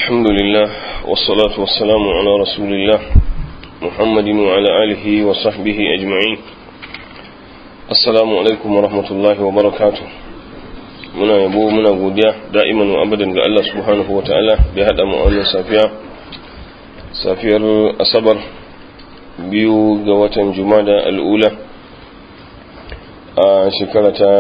الحمد لله والصلاة والسلام على رسول الله محمد وعلى آله وصحبه أجمعين السلام عليكم ورحمة الله وبركاته muna yabo muna godiya da'iman wa abadan ga Allah subhanahu wa ta'ala da ya haɗa mu wannan safiya safiyar asabar biyu ga watan jumada al'ula a shekara ta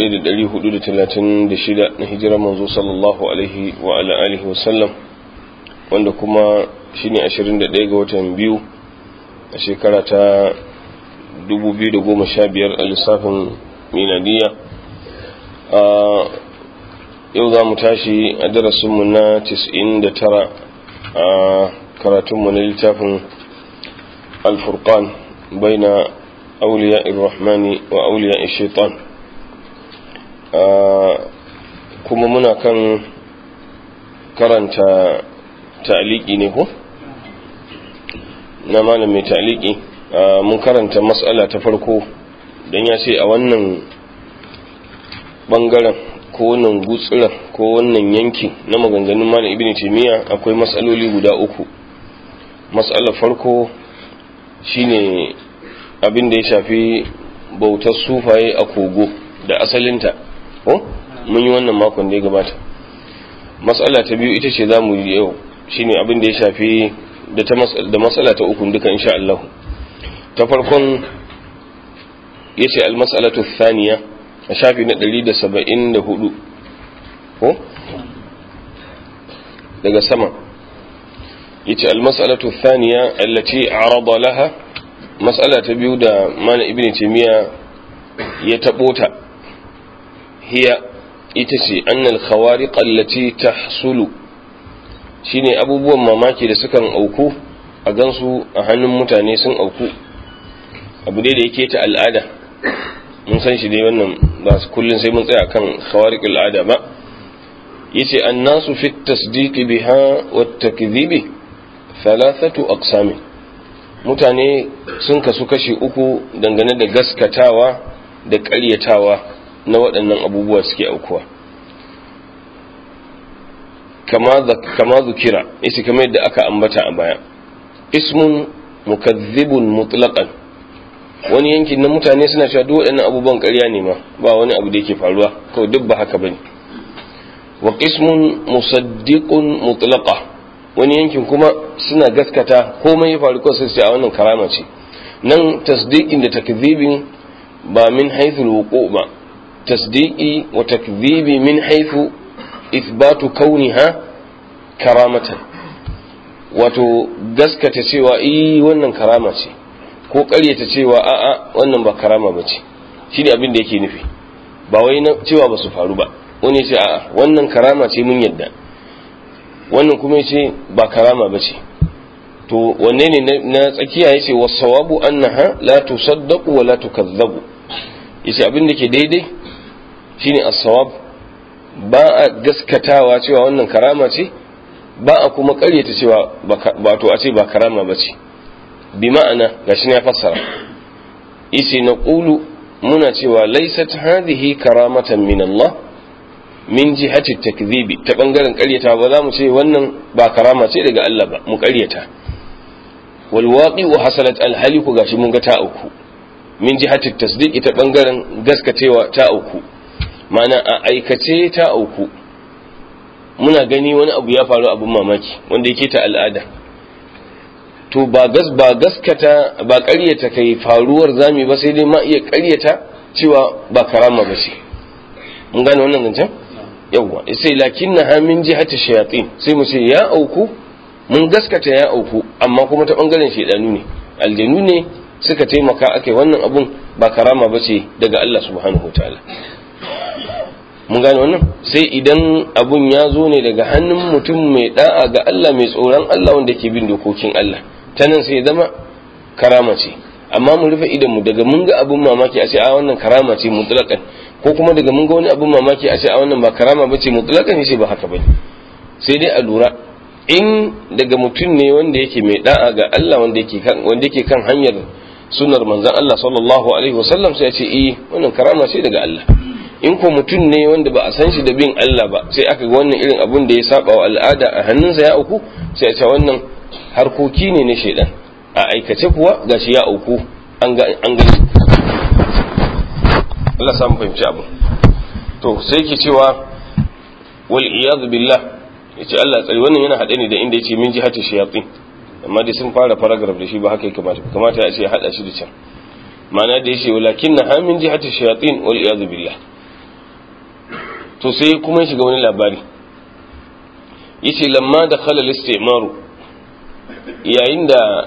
1436 na hijirar manzo sallallahu alaihi wa ala alihi wa sallam wanda kuma shine 21 ga watan biyu a shekara ta 2015 a lissafin miladiya a yau za mu tashi a darasinmu na 99 a karatunmu na littafin alfurkan bai na auliya irrahmani wa auliya shaitan kuma muna kan karanta ta'aliki ne ko na malam mai ta'aliki mun karanta matsala ta farko don ya ce a wannan bangaren ko wannan gutsiran ko wannan yanki na maganganun malam ibn taymiya akwai matsaloli guda uku matsalar farko shine abin da ya shafi bautar sufaye a kogo da asalinta ko mun yi wannan makon da ya gabata matsala ta biyu ita ce za mu yi yau shine abin da ya shafi da matsala ta uku duka insha Allah ta farkon ya ce almas'alatu thaniya a shafi na 174 ko daga sama yace almas'alatu thaniya allati arada laha mas'ala ta biyu da mana ibn taymiya ya tabo ta hiya ita ce annal khawariq allati tahsulu shine abubuwan mamaki da sukan auku a gansu a hannun mutane sun auku abu dai da yake ta al'ada mun san shi dai wannan ba su kullun sai mun tsaya kan khawariq al'ada ba yace annasu fi tasdiq biha wa takdhibi thalathatu aqsam mutane sun kasu kashi uku dangane da gaskatawa da ƙaryatawa na waɗannan abubuwa suke aukuwa kama zukira isi kamar yadda aka ambata a baya ismun mukazzibun mutlaqan wani yankin na mutane suna cewa duk waɗannan abubuwan ƙarya ne ma ba wani abu da yake faruwa kawai duk ba haka bane wa qismun musaddiqun mutlaqa wani yankin kuma suna gaskata komai ya faru kawai sai a wannan karama ce nan tasdiqin da takdhibin ba min haythu alwuqu ba tasdiqi wa takdhibi min haythu ithbatu kauniha karamatan wato gaskata cewa eh wannan karama ce ko ƙaryata cewa a'a wannan ba karama ba ce shi ne abin da yake nufi ba wai na cewa ba su faru ba wani ce a'a wannan karama ce mun yadda wannan kuma ya ce ba karama ba ce to wanne ne na tsakiya ya ce wasawabu annaha la tusaddaqu wa la tukazzabu yace abin da ke daidai shine as-sawab ba a gaskatawa cewa wannan karama ce ba a kuma ƙaryata cewa ba to a ce ba karama ba ce bi ma'ana gashi ne ya fassara isi na ƙulu muna cewa laisat hadhihi karamatan min Allah min jihati takdhibi ta bangaren ƙaryata ba za mu ce wannan ba karama ce daga Allah ba mu ƙaryata wal waqi'u hasalat al haliku gashi mun ga ta auku min jihati tasdiqi ta bangaren gaskacewa ta auku ma'ana a aikace ta auku muna gani wani abu ya faru abun mamaki wanda yake ta al'ada to ba gas ba gaskata ba ƙaryata kai faruwar zami ba sai dai ma iya ƙaryata cewa ba karama ba ce mun gane wannan zancen yawwa sai lakin na hamin jihati shayatin sai mu ce ya auku mun gaskata ya auku amma kuma ta bangaren shaidanu ne aljanu ne suka taimaka ake wannan abun ba karama ba ce daga Allah subhanahu wa ta'ala mun gane wannan sai idan abun ya zo ne daga hannun mutum mai da'a ga Allah mai tsoron Allah wanda ke bin dokokin Allah ta nan sai zama karama ce amma mu rufe idan mu daga mun ga abun mamaki a ce a wannan karama ce mutlaqan ko kuma daga mun ga wani abun mamaki a ce a wannan ba karama ba ce mutlaqan sai ba haka bane sai dai a lura in daga mutum ne wanda yake mai da'a ga Allah wanda yake kan wanda yake kan hanyar sunnar manzon Allah sallallahu alaihi wasallam sai ya ce eh wannan karama ce daga Allah in ko mutum ne wanda ba a san shi da bin Allah ba sai aka ga wannan irin abun da ya saba wa al'ada a hannunsa ya auku sai a ce wannan harkoki ne na shaidan a aikace kuwa gashi ya auku an ga an ga Allah samu fahimci abu to sai ke cewa wal iyad billah yace Allah tsari wannan yana hade ne da inda yace min jihati shayatin amma dai sun fara paragraph da shi ba haka ya kamata kamata ya ce hada shi da can ma'ana da yace walakin na min jihati shayatin wal iyad billah to sai kuma shiga wani labari yace lamma da khala al-istimaru yayin da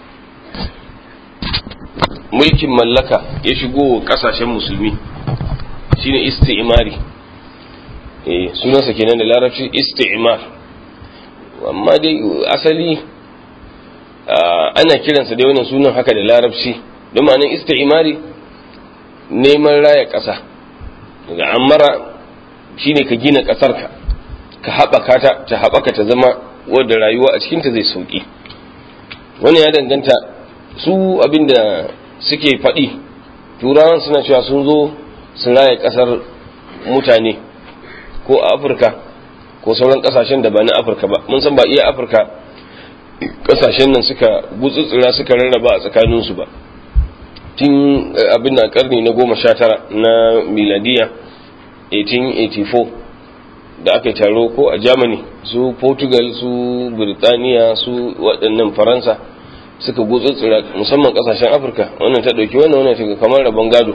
mulkin mallaka ya shigo kasashen musulmi shine istimari eh sunansa kenan da larabci istimar amma dai asali ana kiransa dai wannan sunan haka da larabci don ma'anin istimari neman raya ƙasa daga amara shine ka gina ƙasarka ka haɓaka ta ta haɓaka ta zama wadda rayuwa a cikinta zai sauƙi wani ya danganta su abinda suke faɗi turawan suna cewa sun zo su raya ƙasar mutane ko a afirka ko sauran ƙasashen da ba na afirka ba mun san ba iya afirka ƙasashen nan suka gutsutsura suka rarraba a tsakaninsu ba tun abin na ƙarni na goma sha tara na miladiya 1884 da aka yi taro ko a germany su portugal su birtaniya su waɗannan faransa suka gutsutsura musamman ƙasashen afirka wannan ta ɗauki wannan wannan ta kamar rabon gado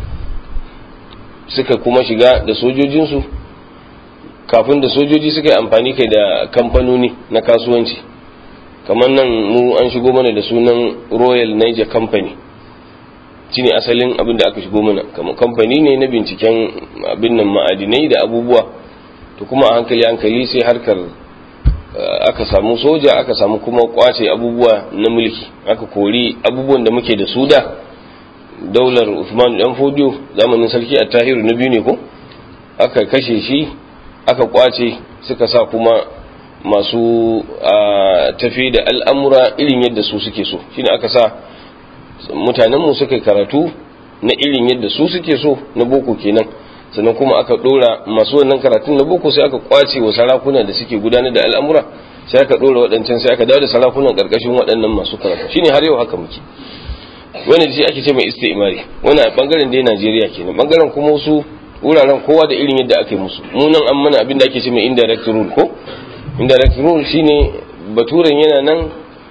suka kuma shiga da sojojinsu kafin da sojoji suka yi amfani kai da kamfanoni na kasuwanci kamar nan mu an shigo mana da sunan royal niger company shine asalin abin da aka shigo mana kamar kamfani ne na binciken abin nan ma'adinai da abubuwa to kuma a hankali hankali sai harkar aka samu soja aka samu kuma kwace abubuwa na mulki aka kori abubuwan da muke da su da daular Uthman dan Fodiyo zamanin sarki Attahiru na biyu ne ko aka kashe shi aka kwace suka sa kuma masu tafi da al'amura irin yadda su suke so shine aka sa mutanenmu suka karatu na irin yadda su suke so na boko kenan sannan kuma aka dora masu wannan karatun na boko sai aka kwace wa sarakuna da suke gudanar da al'amura sai aka dora waɗancan sai aka dawo da sarakunan ƙarƙashin waɗannan masu karatu shine har yau haka muke wani shi ake ce mai istimari wani a bangaren dai Najeriya kenan bangaren kuma wasu wuraren kowa da irin yadda aka yi musu munan an mana abin da ake ce mai indirect rule ko indirect rule shine baturen yana nan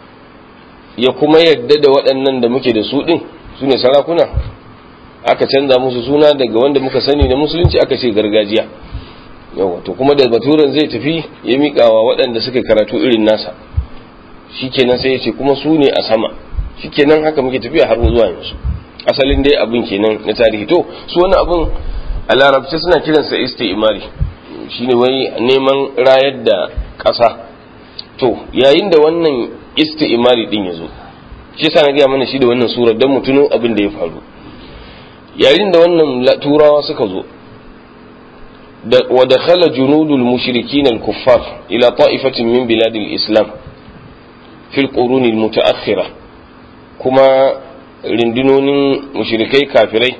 ya kuma yadda da waɗannan da muke da su ɗin su ne sarakuna aka canza musu suna daga wanda muka sani na musulunci aka ce gargajiya yawa to kuma da baturen zai tafi ya miƙawa waɗanda suka karatu irin nasa shikenan sai ya ce kuma su ne a sama shikenan haka muke tafiya har zuwa yanzu asalin dai abin kenan na tarihi to su wani abin a larabci suna kiransa isti'imari shine wai neman rayar da ƙasa to yayin da wannan isti'imari din yazo shi yasa na gaya mana shi da wannan surar dan mutuno abin da ya faru yayin da wannan turawa suka zo da wa dakhala junudul mushrikin al kuffar ila ta'ifatin min bilad al islam fi al qurun al mutaakhirah kuma rindunonin mushrikai kafirai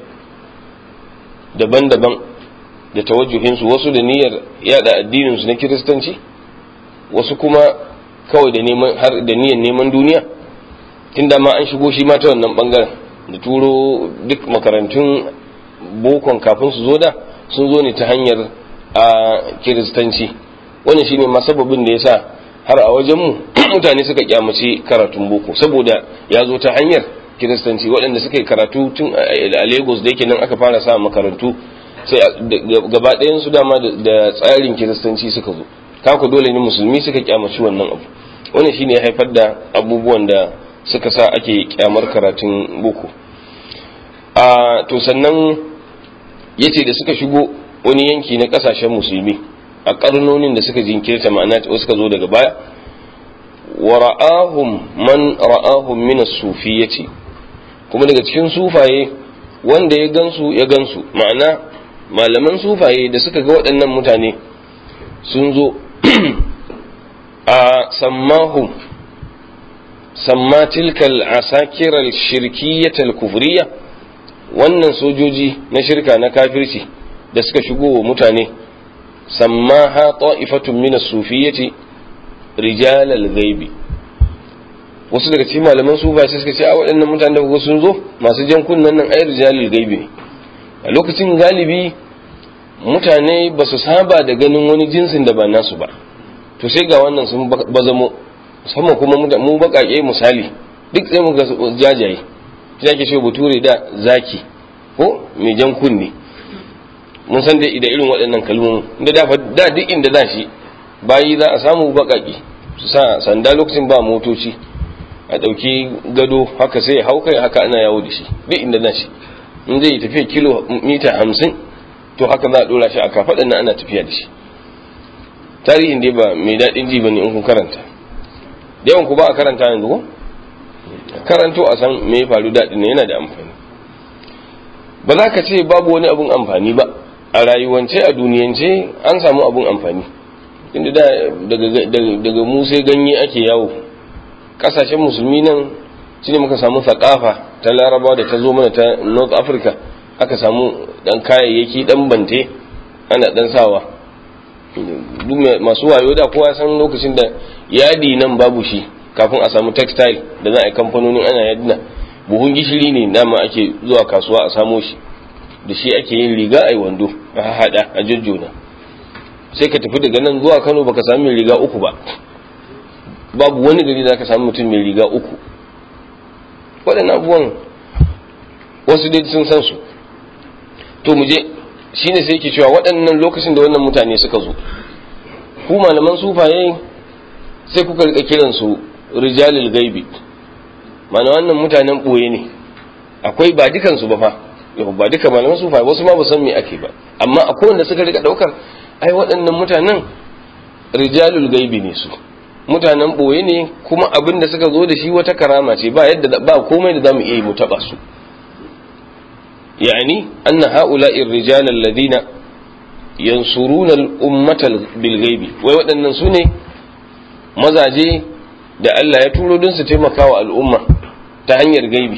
daban-daban da tawajjuhinsu wasu da niyyar yada addininsu na kiristanci wasu kuma kawai da neman har da niyyar neman duniya tun da ma an shigo shi ma ta wannan bangaren da turo duk makarantun bokon kafin su zo da sun zo ne ta hanyar a kiristanci wannan shine ma sababin da yasa har a wajenmu mutane suka kyamace karatun boko saboda ya zo ta hanyar kiristanci waɗanda suka yi karatu tun a lagos da yake nan aka fara sa makarantu sai gaba ɗayan su dama da tsarin kiristanci suka zo kaku dole ne musulmi suka kyamaci wannan abu wannan shine ya haifar da abubuwan da suka sa ake kyamar karatun boko a to sannan yace da suka shigo wani yanki na kasashen musulmi a karnonin da suka jinkirta ma'ana suka zo daga baya wa ra'ahum man ra'ahum min as-sufiyyati kuma daga cikin sufaye wanda ya gansu ya gansu ma'ana malaman sufaye da suka ga waɗannan mutane sun zo a sammahum samma tilkal asakiral shirkiyyatal kufriya wannan sojoji na shirka na kafirci da suka shigo wa mutane sammaha ta'ifatun min as-sufiyyati rijal al-ghaibi wasu daga cikin malaman su ba sai suka ce a waɗannan mutanen da kuka sun zo masu jan kunnen nan ai rijal al-ghaibi ne a lokacin galibi mutane ba su saba da ganin wani jinsin da ba nasu ba to sai ga wannan sun bazamo musamman kuma mu baƙaƙe misali duk sai muka jajaye shi ake ce bature da zaki ko mai jan kunne mun san da da irin waɗannan kalmomi da da duk inda za shi bayi za a samu baƙaƙe su sa sanda lokacin ba motoci a ɗauki gado haka sai hau kai haka ana yawo da shi duk inda za shi in zai tafiya kilo mita hamsin to haka za a ɗora shi a kafaɗan nan ana tafiya da shi tarihin dai ba mai daɗin ji bane in kun karanta da yawan ku ba a karanta yanzu ko karanto a san me ya faru daɗin ne yana da amfani ba za ka ce babu wani abun amfani ba a rayuwance a duniyance an samu abun amfani inda da daga mu sai ganye ake yawo kasashen musulmi nan shine muka samu thakafa ta laraba da ta zo mana ta north africa aka samu dan kayayyaki dan bante ana dan sawa masu wayo da kowa san lokacin da yadi nan babu shi kafin a samu textile da za a yi kamfanonin ana yadina buhun gishiri ne dama ake zuwa kasuwa a samo shi da shi ake yin riga a yi wando a haɗa a jujjuna sai ka tafi daga nan zuwa kano baka sami mai riga uku ba babu wani gari da ka samu mutum mai riga uku waɗannan abubuwan wasu dai sun san su to mu je shine sai ke cewa waɗannan lokacin da wannan mutane suka zo ku malaman sufaye sai kuka rika kiran su rijalil gaibi mana wannan mutanen ɓoye ne akwai ba dukansu ba fa yau ba duka malaman sufaye wasu ma ba san me ake ba amma akwai wanda suka rika ɗaukar ai waɗannan mutanen rijalul gaibi ne su mutanen ɓoye ne kuma abin da suka zo da shi wata karama ce ba yadda ba komai da zamu iya yi mu taɓa su يعني أن هؤلاء الرجال الذين ينصرون الأمة بالغيب ويودن سوني mazaje da Allah ya turo don su taimaka wa al'umma ta hanyar gaibi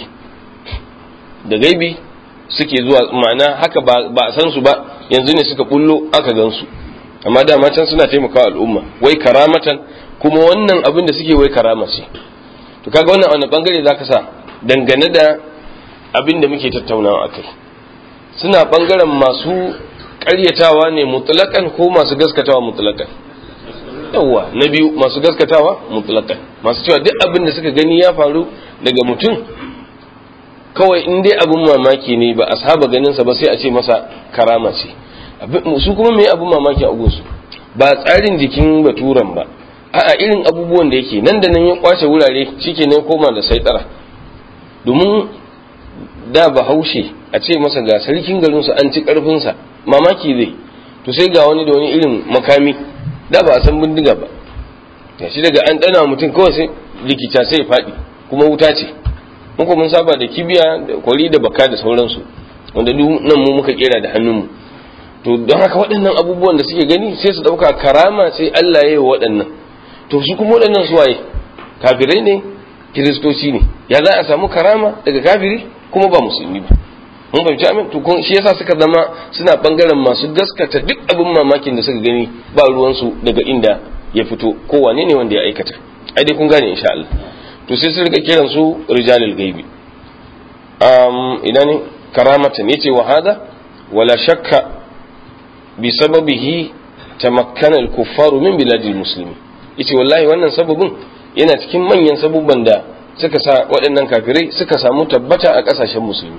da gaibi suke zuwa ma'ana haka ba a san su ba yanzu ne suka bullo aka gan su amma dama can suna taimaka wa al'umma wai karamatan kuma wannan abin da suke wai karama ce to kaga wannan wani bangare zaka sa dangane da abin da muke tattaunawa a kai suna ɓangaren masu ƙaryatawa ne mutlaƙan ko masu gaskatawa mutlaƙan yawwa na biyu masu gaskatawa mutlaƙan masu cewa duk abin da suka gani ya faru daga mutum kawai in dai abin mamaki ne ba a saba ganinsa ba sai a ce masa karama ce su kuma me abin mamaki a gunsu ba tsarin jikin baturan ba a'a irin abubuwan da yake nan da nan ya kwace wurare shikenan koma da saitara domin da bahaushe a ce masa ga sarkin garinsu an ci karfinsa mamaki zai to sai ga wani da wani irin makami da ba a san bindiga ba ya shi daga an dana mutum kawai sai rikica sai faɗi kuma wuta ce muku mun saba da kibiya da kwari da baka da sauransu wanda duk nan mu muka kera da hannunmu to don haka waɗannan abubuwan da suke gani sai su ɗauka karama sai Allah ya yi wa waɗannan to su kuma waɗannan su waye kafirai ne kiristoci ne ya za a samu karama daga kafiri kuma ba musulmi ba mun fahimci amin to shi yasa suka zama suna bangaren masu gaskata duk abin mamakin da suka gani ba ruwansu daga inda ya fito ko wane ne wanda ya aikata ai dai kun gane insha Allah to sai su rika kiran su rijalul gaibi um ina ne karamatan yace wa hada wala shakka bi sababihi tamakkana al-kuffaru min biladil muslimin yace wallahi wannan sababin yana cikin manyan sabubban da suka sa waɗannan kafirai suka samu tabbata a ƙasashen musulmi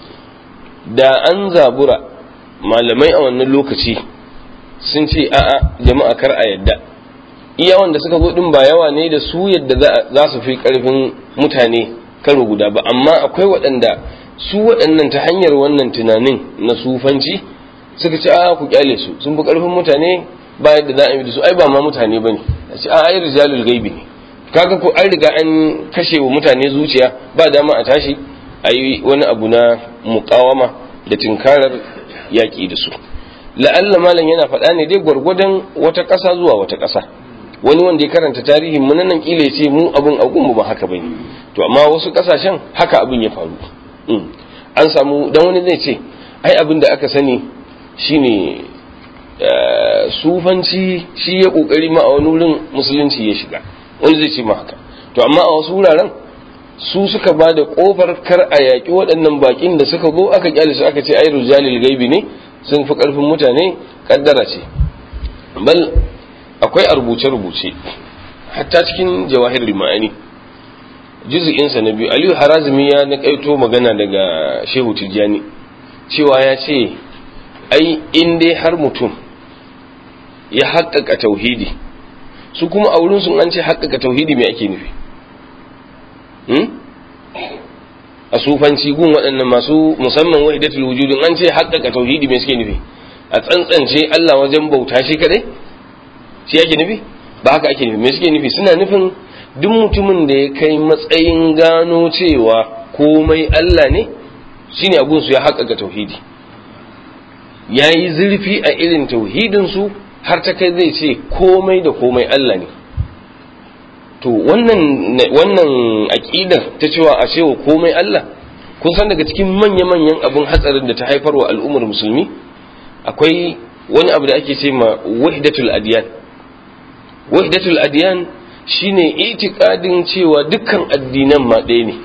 da an zabura malamai a wannan lokaci sun ce a'a jama'a kar a yadda iya wanda suka zo din ba yawa ne da su yadda za su fi ƙarfin mutane karo guda ba amma akwai waɗanda su waɗannan ta hanyar wannan tunanin na sufanci suka ce a ku kyale su sun fi ƙarfin mutane ba yadda za a yi da su ai ba ma mutane ba ne a ce a ai rijalul gaibi ne kaga ko an riga an kashe wa mutane zuciya ba dama a tashi a yi wani abu na mukawama da tinkarar yaƙi da su la'alla malam yana faɗa ne dai gwargwadon wata ƙasa zuwa wata ƙasa wani wanda ya karanta tarihin mu nan kila ya ce mu abun agun mu ba haka bane to amma wasu ƙasashen haka abin ya faru an samu dan wani zai ce ai abin da aka sani shine sufanci shi ya kokari ma a wani wurin musulunci ya shiga wani zai ce ma haka to amma a wasu wuraren su suka ba da kofar kar a yaƙi waɗannan baƙin da suka zo aka kyale su aka ce ai rujalil gaibi ne sun fi ƙarfin mutane kaddara ce bal akwai a rubuce-rubuce hatta cikin jawahir ma'ani juzu'insa na biyu aliyu harazimi ya naƙaito magana daga shehu tijjani cewa ya ce ai in dai har mutum ya haƙƙaƙa tauhidi su kuma a wurin sun an ce haƙƙaƙa tauhidi me ake nufi a sufanci gun waɗannan masu musamman wahidatul wujudin an ce haƙƙaƙa tauhidi me suke nufi a tsantsance Allah wajen bauta shi kadai shi ake nufi ba haka ake nufi me suke nufi suna nufin duk mutumin da ya kai matsayin gano cewa komai Allah ne shine abun su ya haƙƙaƙa tauhidi ya yi zurfi a irin tauhidin su har ta kai zai ce komai da komai Allah ne to wannan wannan aqidar ta cewa a cewa komai Allah kun san daga cikin manya-manyan abin hatsarin da ta haifar wa al'ummar musulmi akwai wani abu da ake ce ma wahdatul adiyan wahdatul adiyan shine itikadin cewa dukkan addinan ma ɗaya ne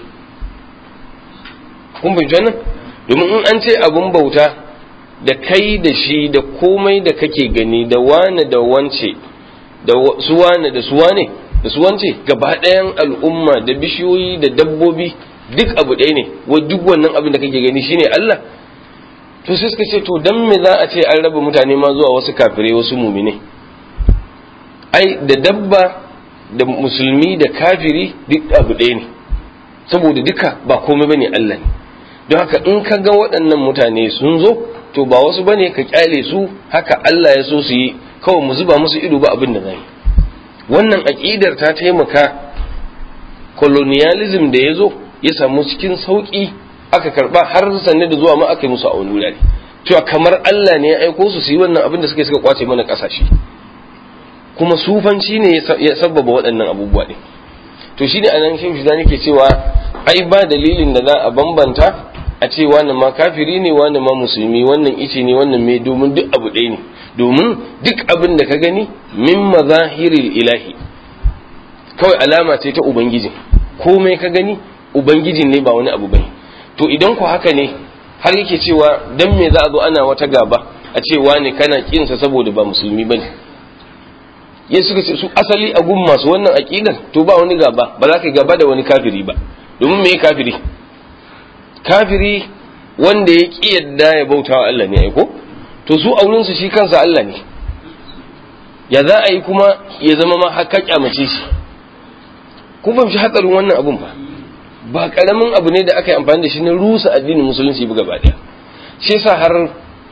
kun fahimci wannan domin in an ce abun bauta da kai da shi da komai da kake gani da wane da wance da su wane da su wane da su wance gaba ɗayan al'umma da bishiyoyi da dabbobi duk abu ɗaya ne wa duk wannan abin da kake gani shine Allah to sai suka ce to dan me za a ce an raba mutane ma zuwa wasu kafirai wasu mumine ai da dabba da musulmi da kafiri duk abu ɗaya ne saboda duka ba komai bane Allah ne don haka in ka ga waɗannan mutane sun zo to ba wasu bane ka kyale su haka Allah ya so su yi kawai mu zuba musu ido ba abin da zai wannan aƙidar ta taimaka colonialism da ya zo ya samu cikin sauƙi aka karba har sanne da zuwa ma aka yi musu a wani wurare cewa kamar Allah ne ya aiko su su yi wannan abin da suka suka kwace mana ƙasashe kuma sufanci ne ya sabbaba waɗannan abubuwa ne to shine anan shi shi nake cewa ai ba dalilin da za a bambanta a ce wannan ma kafiri ne wannan ma musulmi wannan ice ne wannan mai domin duk abu ɗaya ne domin duk abin da ka gani min mazahiril ilahi kawai alama ce ta ubangiji komai ka gani ubangijin ne ba wani abu bane to idan ku haka ne har yake cewa dan me za a zo ana wata gaba a ce wani kana kinsa saboda ba musulmi bane ya suka ce su asali a gun masu wannan aqidar to ba wani gaba ba za ka gaba da wani kafiri ba domin me kafiri kafiri wanda ya ki yadda ya bauta wa Allah ne aiko to su auren su shi kansa Allah ne ya za a yi kuma ya zama ma haka kyamace shi kun fahimci hatsarin wannan abun ba ba karamin abu ne da aka yi amfani da shi na rusa addinin musulunci buga ba daya shi yasa har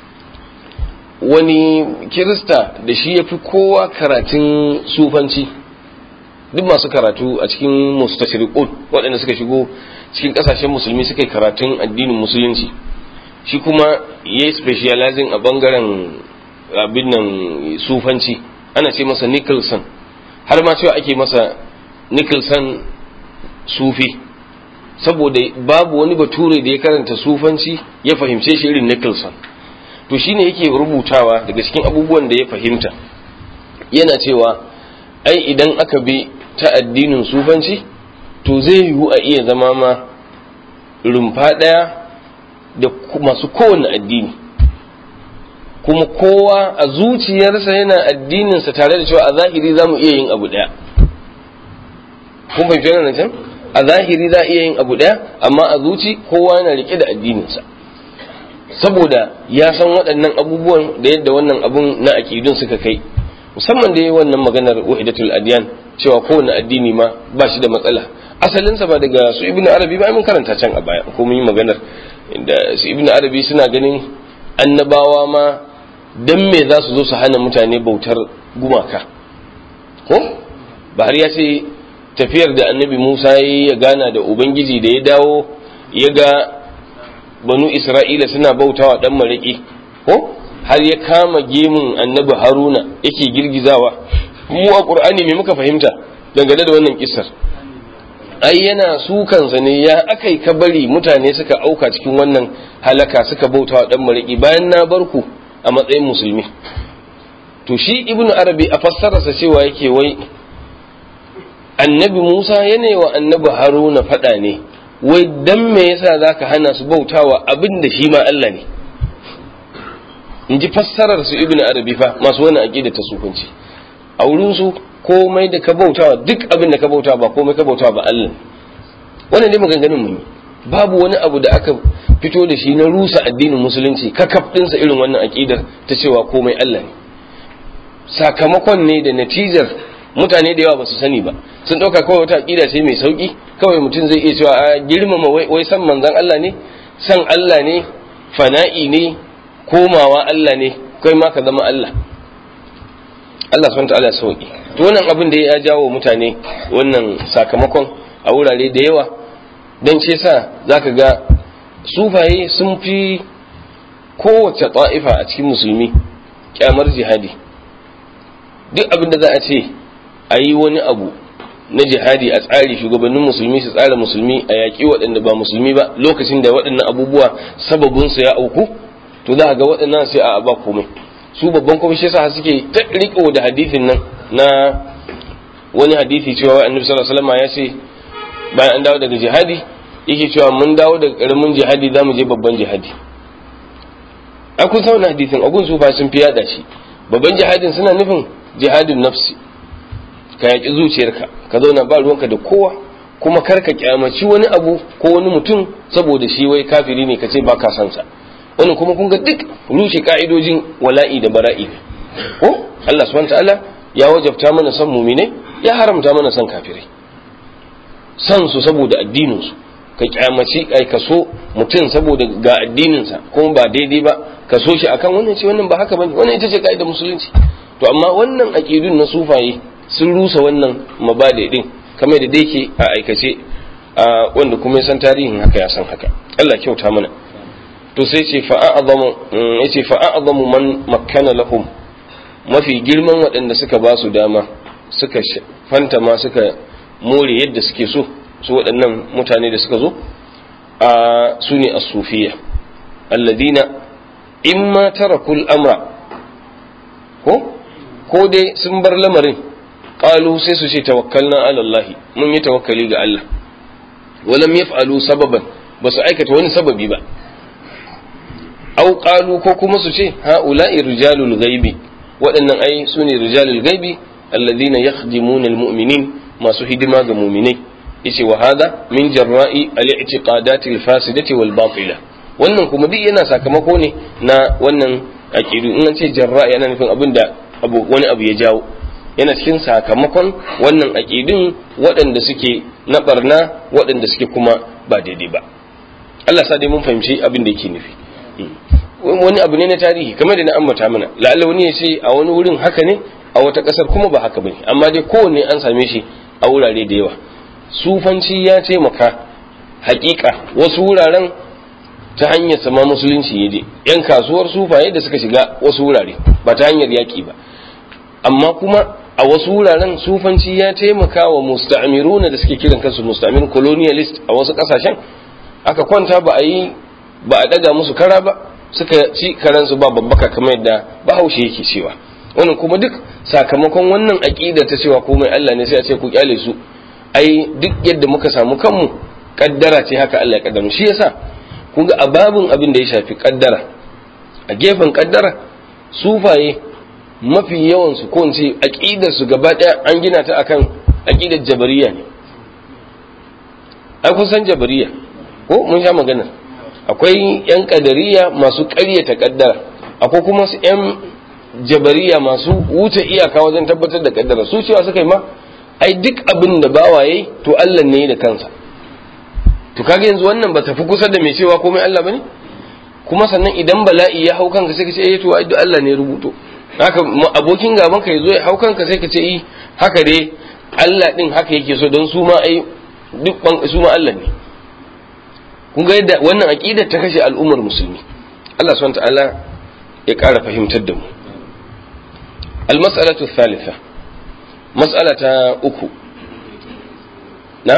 wani kirista da shi ya fi kowa karatun sufanci duk masu karatu a cikin mustashriqun waɗanda suka shigo cikin ƙasashen musulmi suka yi karatun addinin musulunci shi kuma ya yi specializing a bangaren abin nan sufanci ana ce masa nicholson har ma cewa ake masa nicholson sufi saboda babu wani bature da ya karanta sufanci ya fahimce shi irin nicholson to shine yake rubutawa daga cikin abubuwan da ya fahimta yana cewa ai idan aka bi ta addinin sufanci to zai yiwu a iya zama ma rumfa ɗaya da masu kowane addini kuma kowa a zuciyarsa yana addininsa tare da cewa a zahiri za mu iya yin abu ɗaya kun fahimci wannan can a zahiri za a iya yin abu ɗaya amma a zuci kowa yana rike da addininsa saboda ya san waɗannan abubuwan da yadda wannan abun na aƙidun suka kai musamman da yi wannan maganar wahidatul adiyan cewa kowane addini ma ba shi da matsala asalinsa ba daga su ibnu arabi ba mun karanta can a baya ko mun yi maganar da su ibnu arabi suna ganin annabawa ma dan me za su zo su hana mutane bautar gumaka ko bahar ya ce tafiyar da annabi musa ya gana da ubangiji da ya dawo ya ga banu isra'ila suna bautawa dan mariki ko har ya kama gemun annabi haruna yake girgizawa mu a qur'ani me muka fahimta dangane da wannan kissar ai yana sukansa ne ya akai ka bari mutane suka auka cikin wannan halaka suka bautawa dan mariki bayan na bar ku a matsayin musulmi to shi ibnu arabi a fassararsa cewa yake wai annabi musa yana wa annabi haruna faɗa ne wai dan me yasa zaka hana su bautawa abin da shi ma Allah ne in ji fassarar su ibnu arabi fa masu wani aqida ta sufanci a wurin su komai da ka bautawa duk abin da ka bautawa ba komai ka bautawa ba Allah wannan dai maganganun mu babu wani abu da aka fito da shi na rusa addinin musulunci kakaf ɗinsa irin wannan aƙidar ta cewa komai Allah ne sakamakon ne da natijar mutane da yawa ba su sani ba sun ɗauka kawai wata aƙida ce mai sauƙi kawai mutum zai iya cewa a girmama wai san manzan Allah ne san Allah ne fana'i ne komawa Allah ne kai ma ka zama Allah Allah subhanahu ta'ala ya sauƙi to wannan abin da ya jawo mutane wannan sakamakon a wurare da yawa dan ce sa zaka ga sufaye sun fi kowace ta'ifa a cikin musulmi kyamar jihadi duk abin da za a ce a yi wani abu na jihadi a tsari shugabannin musulmi su tsara musulmi a yaƙi waɗanda ba musulmi ba lokacin da waɗannan abubuwa sababinsu ya auku to za a ga waɗannan sai a ba komai su babban kuma shi yasa suke ta riko da hadithin nan na wani hadithi cewa annabi sallallahu alaihi wasallam ya ce bayan an dawo daga jihadi yake cewa mun dawo daga karamin jihadi za mu je babban jihadi a kun sauna hadisin agun su sun fi yada shi babban jihadin suna nufin jihadin nafsi ka yaƙi zuciyarka ka zauna ba ruwanka da kowa kuma kar ka kyamaci wani abu ko wani mutum saboda shi wai kafiri ne ka ce ba ka san sa wannan kuma kun ga duk rushe ka'idojin wala'i da bara'i ko Allah subhanahu ta'ala ya wajabta mana san mumine ya haramta mana san kafirai san su saboda addinin su ka kyamaci ai ka so mutum saboda ga addininsa kuma ba daidai ba ka so shi akan wannan ce wannan ba haka bane wannan ita ce ka'idar musulunci to amma wannan aqidun na sufaye sun rusa wannan mabade din kamar da dai a aikace wanda kuma ya san tarihin haka ya san haka Allah kyauta mana to sai ce fa a'zamu yace fa a'zamu man makkana lahum mafi girman waɗanda suka ba su dama suka fanta ma suka more yadda suke so su waɗannan mutane da suka zo a su ne as-sufiya alladina imma tarakul amra ko ko dai sun bar lamarin qalu sai su ce tawakkalna ala Allah mun yi tawakkali ga Allah walam yaf'alu sababan ba su aikata wani sababi ba aw qalu ko kuma su ce haula'i rijalul ghaibi waɗannan ai su ne rijalul ghaibi alladhina yakhdimuna almu'minin masu hidima ga mu'minai yace wa hada min jarra'i al-i'tiqadati al-fasidati wal batila wannan kuma duk yana sakamako ne na wannan aqidu in an ce jarra'i yana nufin abin da abu wani abu ya jawo yana cikin sakamakon wannan aqidun waɗanda suke na barna waɗanda suke kuma ba daidai ba Allah sa dai mun fahimci abin da yake nufi wani abu ne na tarihi kamar da na ambata mana la'alla wani ya ce a wani wurin haka ne a wata ƙasar kuma ba haka bane amma dai kowanne an same shi a wurare da yawa sufanci ya taimaka hakika wasu wuraren ta hanyar sama musulunci ya je yan kasuwar sufaye da suka shiga wasu wurare ba ta hanyar yaƙi ba amma kuma a wasu wuraren sufanci ya taimaka wa musta'amiruna da suke kiran kansu musta'amirun colonialist a wasu ƙasashen aka kwanta ba a yi ba a daga musu kara ba suka ci karansu ba babbaka kamar yadda bahaushe yake cewa wannan kuma duk sakamakon wannan aƙida ta cewa komai Allah ne sai a ce ku kyale su ai duk yadda muka samu kanmu kaddara ce haka Allah ya kaddara shi yasa kun ga ababun abin da ya shafi kaddara a gefen kaddara sufaye mafi yawan su ko ce aqidar su gaba daya an gina ta akan aqidar jabariya ne ai kun san jabariya ko mun sha magana akwai yan kadariya masu ƙaryata kaddara akwai kuma su yan jabariya masu wuce iyaka wajen tabbatar da kaddara su cewa suka yi ma ai duk abin da bawa yayi to Allah ne da kansa to kaga yanzu wannan ba tafi kusa da mai cewa komai Allah bane kuma sannan idan bala'i ya hau kanka sai ka ce eh to ai duk Allah ne rubuto haka abokin gaban ka yazo ya hau kanka sai ka ce eh haka dai Allah din haka yake so don su ma ai duk su ma Allah ne kun ga yadda wannan aqidar ta kashe al'ummar musulmi Allah subhanahu wa ta'ala ya ƙara fahimtar da mu al-mas'alatu thalitha mas'ala ta uku na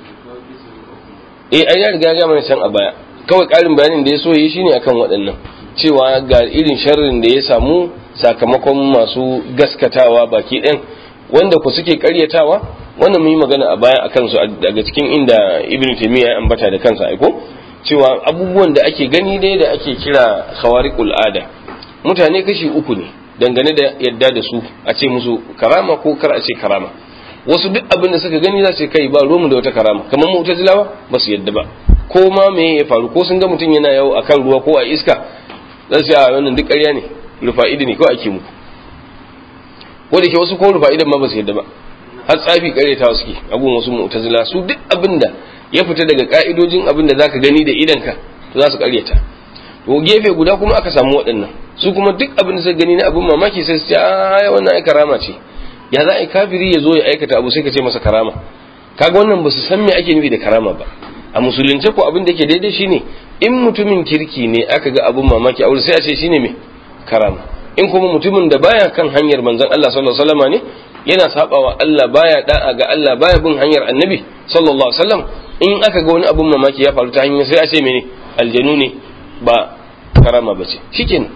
eh ai ya riga ya mana can a baya kawai ƙarin bayanin da ya so yi shine akan waɗannan cewa ga irin sharrin da ya samu sakamakon masu gaskatawa baki ɗin wanda ku suke karyatawa wannan mun yi magana a baya akan su daga cikin inda ibn taymiya ya ambata da kansa aiko cewa abubuwan da ake gani dai da ake kira khawariqul ada mutane kashi uku ne dangane da yadda da su a ce musu karama ko kar a ce karama wasu duk abin da suka gani za su kai ba romu da wata karama kamar mu'tazilawa ba su yadda ba ko ma me ya faru ko sun ga mutum yana yawo akan ruwa ko a iska za su a wannan duk ƙarya ne rufa'idi ne ko ake muku ko da ke wasu ko rufa'idan ma ba su yadda ba har tsafi ƙaryatawa suke abun wasu mu'tazila su duk abin da ya fita daga ka'idojin abin da zaka gani da idanka to za su ƙaryata to gefe guda kuma aka samu waɗannan su kuma duk abin da suka gani na abin mamaki sai su ce a wannan ai karama ce ya za a yi kafiri ya zo ya aikata abu sai ka ce masa karama kaga wannan ba su san me ake nufi da karama ba a musulunce ko abin da yake daidai shine in mutumin kirki ne aka ga abin mamaki a wurin sai a ce shine me karama in kuma mutumin da baya kan hanyar manzon Allah sallallahu alaihi wasallam ne yana sabawa Allah baya da'a ga Allah baya bin hanyar annabi sallallahu alaihi wasallam in aka ga wani abin mamaki ya faru ta hanyar sai a ce mene aljanu ne ba karama ba ce shikenan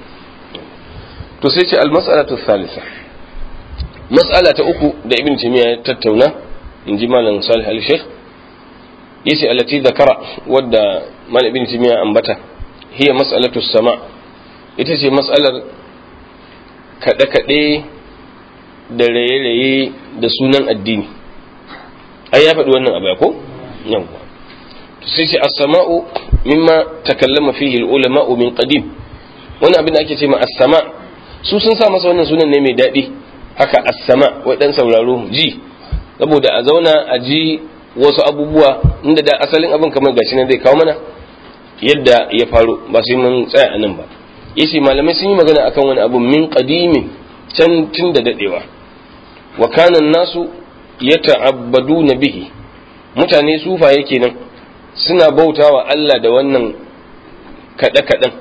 to sai ce al-mas'alatu thalitha mas'ala ta uku da ibn taymiya ya tattauna in ji malam salih al-sheikh yace allati zakara wadda malam ibn taymiya ambata hiya mas'alatu sama ita ce mas'alar kaɗe kaɗe da raye-raye da sunan addini ai ya faɗi wannan abu ko yawwa to sai ce as-sama'u mimma takallama fihi al-ulama'u min qadim wani abin da ake ce ma as-sama su sun sa masa wannan sunan ne mai daɗi haka as-sama wai dan sauraro ji saboda a zauna a ji wasu abubuwa inda da asalin abin kamar gashi nan zai kawo mana yadda ya faru ba sai mun tsaya a nan ba yace malamai sun yi magana akan wani abu min qadimin can tun da dadewa wa kana nasu yata'abbaduna bihi mutane sufaye kenan suna bautawa Allah da wannan kada kadan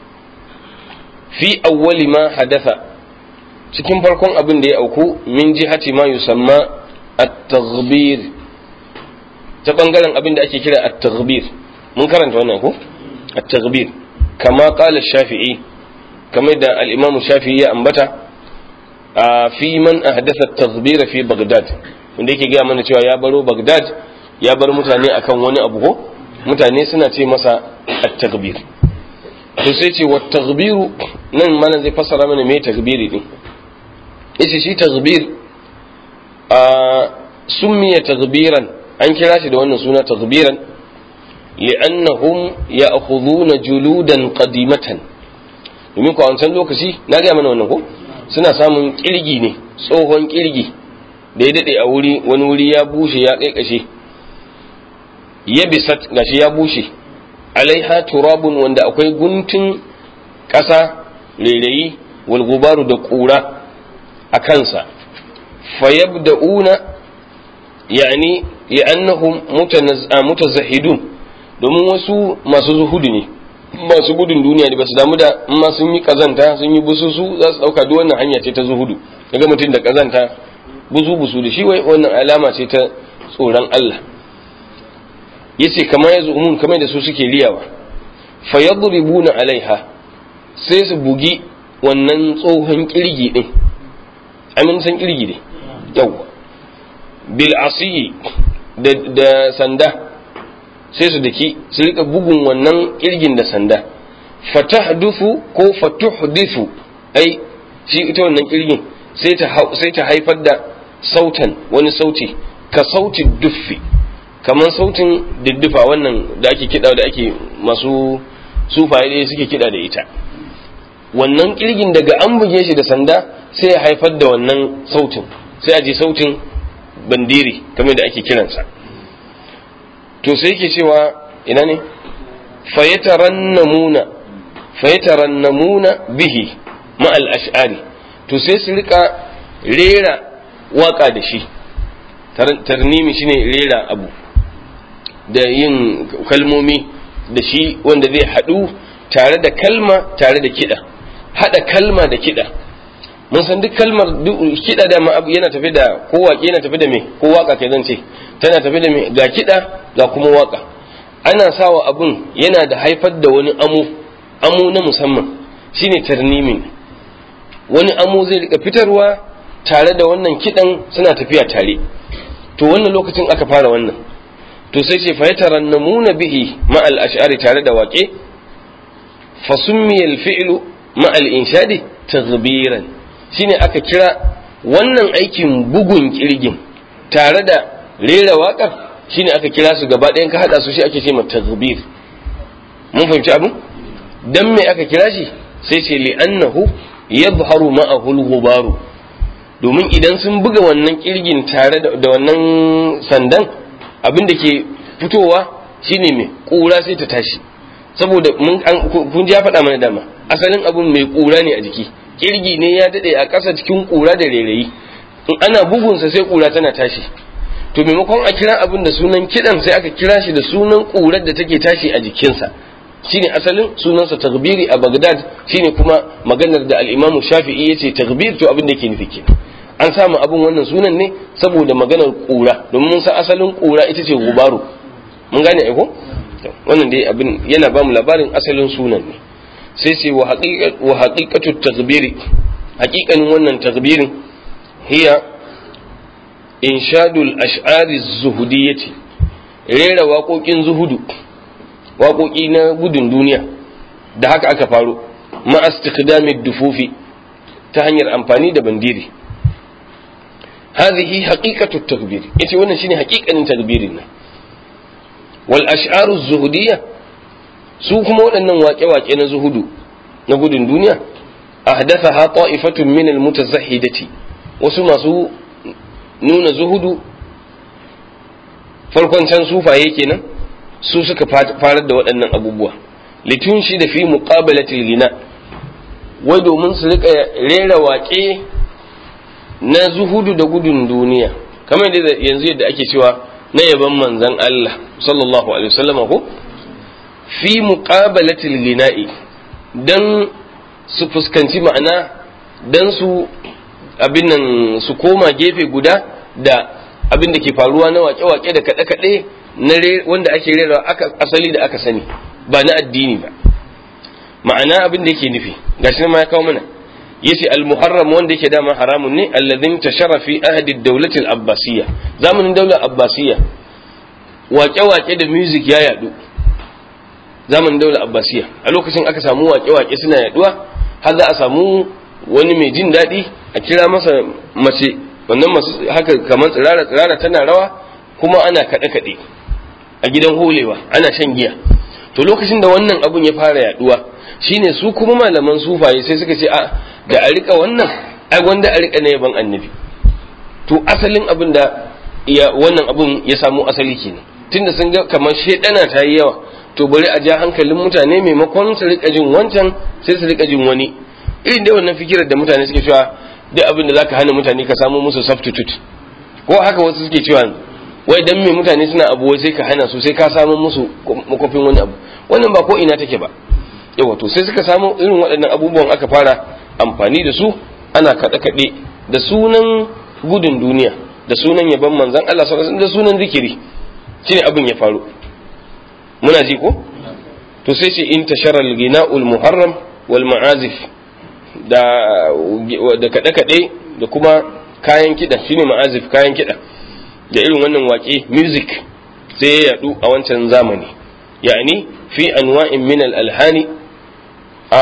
fi awwali ma hadatha cikin farkon abin da ya auku min jihati ma yusamma at-taghbir ta bangaren abin da ake kira at-taghbir mun karanta wannan ko at-taghbir kama qala shafi'i kamar da al-imam shafi'i ya ambata fi man ahdatha at-taghbir fi baghdad wanda yake ga mana cewa ya baro baghdad ya bar mutane akan wani abu ko mutane suna ce masa at-taghbir to sai ce wa taghbiru nan mana zai fassara mana me taghbiri din yace shi taghbir a summiya taghbiran an kira shi da wannan suna taghbiran li'annahum ya'khudhuna juludan qadimatan domin ko a wancan lokaci na ga mana wannan ko suna samun kirgi ne tsohon kirgi da ya dade a wuri wani wuri ya bushe ya kaikashe ya bisat gashi ya bushe alaiha turabun wanda akwai guntun ƙasa rairayi walgubaru da ƙura a kansa fayabda'una yani li'annahum mutazahidun domin wasu masu zuhudu ne masu gudun duniya ne ba su damu da ma sun yi kazanta sun yi bususu za su dauka duk wannan hanya ce ta zuhudu daga mutum da kazanta busu busu da shi wai wannan alama ce ta tsoron Allah yace kamar ya zumun kamar da su suke riyawa fa yadribuna alaiha sai su bugi wannan tsohon kirgi din amin san kirgi ne yawa bil asiyi da, da sanda sai su daki su rika bugun wannan kirgin da sanda fatahdufu ko fatuhdithu ai shi ita wannan kirgin sai ta sai ta haifar da sautan wani sauti ka sauti duffi kamar sautin diddufa wannan da ake kiɗa da ake masu sufaye suke kiɗa da ita wannan kirgin daga an buge shi da sanda sai ya haifar da wannan sautin sai a ji sautin bandiri kamar da ake kiransa to sai yake cewa ina ne fayatarannamuna fayatarannamuna bihi ma'al ash'ari to sai su rika rera waka da shi tarnimi shine rera abu da yin kalmomi da shi wanda zai haɗu tare da kalma tare da kiɗa haɗa kalma da kiɗa mun san duk kalmar kiɗa da abu yana tafi da ko waƙe yana tafi da me ko waka ke zan ce tana tafi da me ga kiɗa ga kuma waka ana sawa abun yana da haifar da wani amo amo na musamman shine tarnimin wani amo zai rika fitarwa tare da wannan kidan suna tafiya tare to wannan lokacin aka fara wannan to sai ce fa yatarannamuna bihi ma al ash'ari tare da waƙe fa summiya al fi'lu ma al inshadi taghbiran shine aka kira wannan aikin bugun kirgin tare da rera waƙar shine aka kira su gaba ɗayan ka hada su shi ake ce ma taghbir mun fahimci abin dan me aka kira shi sai ce li'annahu yadhharu ma'ahu al-ghubaru domin idan sun buga wannan kirgin tare da wannan sandan abin da ke fitowa shine mai kura sai ta tashi saboda mun kun ya faɗa mana dama asalin abun mai kura ne a jiki kirgi ne ya dade a ƙasa cikin kura da rairayi in ana bugunsa sai kura tana tashi to maimakon a kira abin da sunan kidan sai aka kira shi da sunan kurar da take tashi a jikinsa shine asalin sunansa tagbiri a Baghdad shine kuma maganar da al-Imam Shafi'i yace tagbir to abin da yake nufi kenan an samu abin wannan sunan ne saboda maganar kura domin mun san asalin kura ita ce gubaru mun gane ai ko wannan dai abin yana ba mu labarin asalin sunan ne sai sai wa haqiqatu tagbiri haqiqanin wannan tagbirin hiya inshadul ash'ari zuhudiyyati rera waƙoƙin zuhudu waƙoƙi na gudun duniya da haka aka faro ma'astikdami dufufi ta hanyar amfani da bandiri hadhihi haqiqatu takbir yace wannan shine haƙiƙanin takbirin nan wal ash'aru zuhudiyya su kuma waɗannan waƙe-waƙe na zuhudu na gudun duniya ahdathaha ta'ifatun min al mutazahhidati wasu masu nuna zuhudu farkon can sufaye kenan su suka farar da waɗannan abubuwa litun shi da fi muqabalatil gina wai domin su rika rera waƙe na zuhudu da gudun duniya kamar da yanzu yadda ake cewa na yaban manzan Allah sallallahu alaihi wasallam ko fi muqabalatil gina'i dan su fuskanci ma'ana dan su abin nan su koma gefe guda da abin da ke faruwa na wake-wake da kaɗe-kaɗe na wanda ake rera aka asali da aka sani ba na addini ba ma'ana abin da yake nufi gashi ma ya kawo mana yace al-muharram wanda yake dama haramun ne alladhin tashara fi ahdi ad-dawlati al-abbasiyya zamanin daular abbasiyya wake-wake da music ya yadu zamanin daular abbasiyya a lokacin aka samu wake-wake suna yaduwa har za a samu wani mai jin daɗi a kira masa mace wannan masu haka kamar tsirara tsirara tana rawa kuma ana kaɗe kaɗe a gidan holewa ana shan giya to lokacin da wannan abun ya fara yaduwa shine su kuma malaman sufaye sai suka ce a da a rika wannan ai wanda a rika na yaban annabi to asalin abin da ya wannan abun ya samu asali kenan tunda sun ga kamar shedana ta yi yawa to bari a ja hankalin mutane maimakon su rika jin wancan sai su rika jin wani irin da wannan fikirar da mutane suke cewa duk abin da zaka hana mutane ka samu musu substitute ko haka wasu suke cewa wai dan me mutane suna abu wai sai ka hana su sai ka samu musu makofin wani abu wannan ba ko ina take ba yawa to sai suka samu irin waɗannan abubuwan aka fara amfani da su ana kaɗe kaɗe da sunan gudun duniya da sunan yaban manzan Allah sallallahu da sunan zikiri shine abin ya faru muna ji ko to sai ce in tashara al-ghina'ul muharram wal ma'azif da da kaɗe kaɗe da kuma kayan kiɗa shine ma'azif kayan kiɗa da irin wannan waƙe music sai ya yadu a wancan zamani yani fi anwa'in min al-alhani a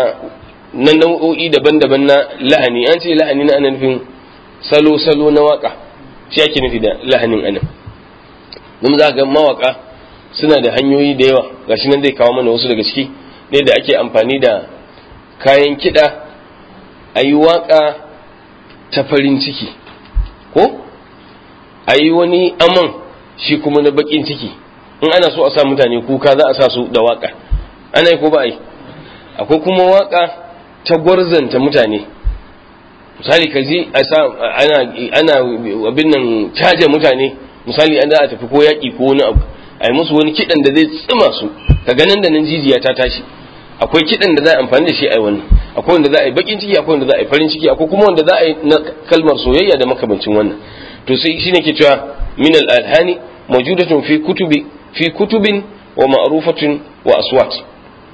na nau'o'i daban-daban na lahani an ce lahani na ana nufin salo-salo na waka shi ake nufi da lahanin anan don za ga mawaka suna da hanyoyi da yawa gashi nan zai kawo mana wasu daga ciki ne da ake amfani da kayan kiɗa a yi waka ta farin ciki ko a yi wani aman shi kuma na bakin ciki in ana so a sa mutane kuka za a sa su da waka ana yi ko ba a yi akwai kuma waka ta gwarzanta mutane misali ka ji ana ana abin nan caje mutane misali an za a tafi ko yaƙi ko wani abu a yi musu wani kiɗan da zai tsima su ka ganin da nan jijiya ta tashi akwai kiɗan da za a amfani da shi a yi wannan akwai wanda za a yi bakin ciki akwai wanda za a yi farin ciki akwai kuma wanda za a yi na kalmar soyayya da makamancin wannan to sai shine ke cewa min al-alhani mawjudatun fi kutubi fi kutubin wa ma'rufatun wa aswat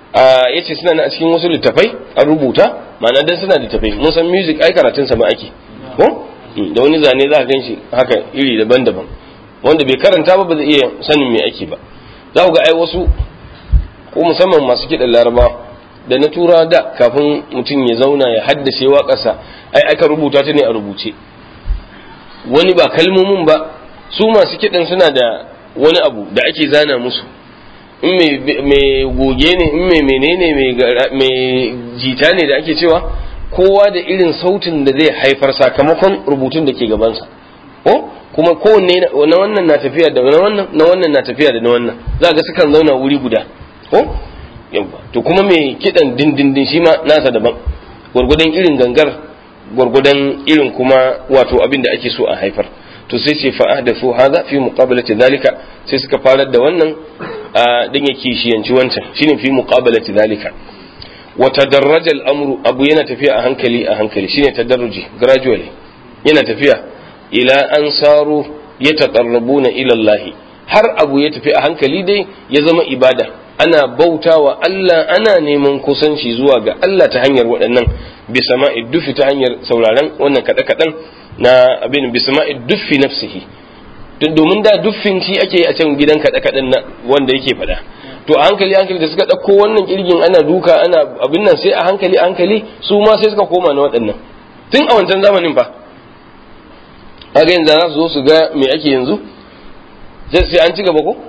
ya ce suna a cikin wasu littafai an rubuta ma'ana dan suna littafai mun san music ai karatun sa ma ake ko da wani zane za ka gan shi haka iri daban-daban wanda bai karanta ba ba zai iya sanin me ake ba za ku ga ai wasu ko musamman masu kiɗan laraba da na tura da kafin mutum ya zauna ya haddace waƙarsa ai aka rubuta ta ne a rubuce wani ba kalmomin ba su masu kiɗan suna da wani abu da ake zana musu in mai goge ne in mai menene mai jita ne da ake cewa kowa da irin sautin da zai haifar sakamakon rubutun da ke gabansa ko kuma kowanne na wannan na tafiya da na wannan na wannan na tafiya da na wannan za ga sukan zauna wuri guda ko yawa to kuma mai kidan dindindin shi ma nasa daban gwargwadon irin gangar gwargwadon irin kuma wato abin da ake so a haifar to sai ce fa'ahdathu hadha fi muqabalati dhalika sai suka farar da wannan dan ya kishiyanci wancan shine fi muqabalati dhalika wa tadarraja al-amru abu yana tafiya a hankali a hankali shine tadarruji gradually yana tafiya ila an saru yataqarrabuna ila Allah har abu ya tafi a hankali dai ya zama ibada ana bautawa Allah ana neman kusanci zuwa ga Allah ta hanyar waɗannan bisama'i dufi ta hanyar sauraron wannan kaɗe-kaɗen na abin bisama'i duffi nafsihi domin da duffin shi ake a can gidan kaɗe-kaɗen na wanda yake faɗa to a hankali hankali da suka ɗauko wannan kirgin ana duka ana abin nan sai a hankali hankali su ma sai suka koma na waɗannan tun a wancan zamanin fa kaga yanzu za su zo su ga me ake yanzu sai an ci gaba ko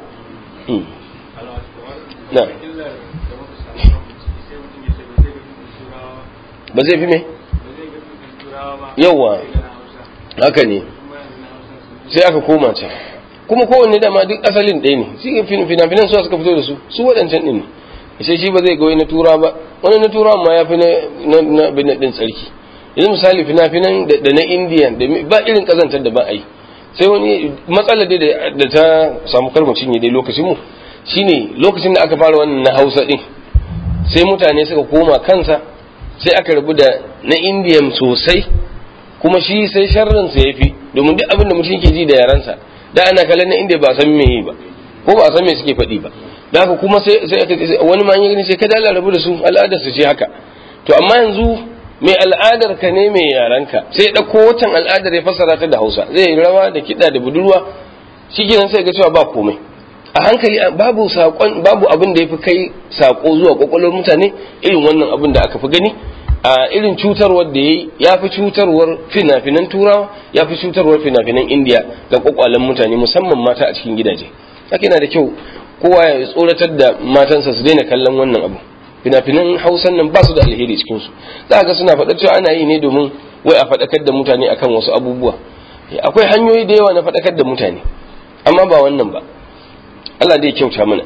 na ba zai fi me yawa haka ne sai aka koma can kuma kowanne dama duk asalin ɗaya ne shi fina-finan su suka fito da su su waɗancan ɗin ne sai shi ba zai goyi na tura ba wani na tura ma ya fi na bin ɗin tsarki yanzu misali fina-finan da na indiya ba irin ƙazantar da ba a yi sai wani matsala dai da ta samu karmacin ya dai lokacin mu shine lokacin da aka fara wannan na hausa ɗin sai mutane suka koma kansa sai aka rabu da na indiyan sosai kuma shi sai sharrin sa yafi domin duk abin da mutum ke ji da yaransa da ana kallon na inda ba san me yi ba ko ba san me suke faɗi ba da haka kuma sai sai wani ma ya gani sai kada Allah rabu da su al'adar su ce haka to amma yanzu mai al'adar ka ne mai yaranka sai ya dauko wancan al'adar ya fassara ta da Hausa zai rawa da kiɗa da budurwa shikenan sai ga cewa ba komai a hankali babu sakon babu abin da yafi kai sako zuwa kwakwalwar mutane irin wannan abin da aka fi gani a irin cutarwar da ya ya fi cutarwar fina-finan turawa ya fi cutarwar fina-finan indiya ga kwakwalen mutane musamman mata a cikin gidaje haka yana da kyau kowa ya tsoratar da matansa su daina kallon wannan abu fina-finan hausan nan ba su da alheri cikin su za ga suna faɗa cewa ana yi ne domin wai a faɗakar da mutane akan wasu abubuwa akwai hanyoyi da yawa na faɗakar da mutane amma ba wannan ba Allah dai kyauta mana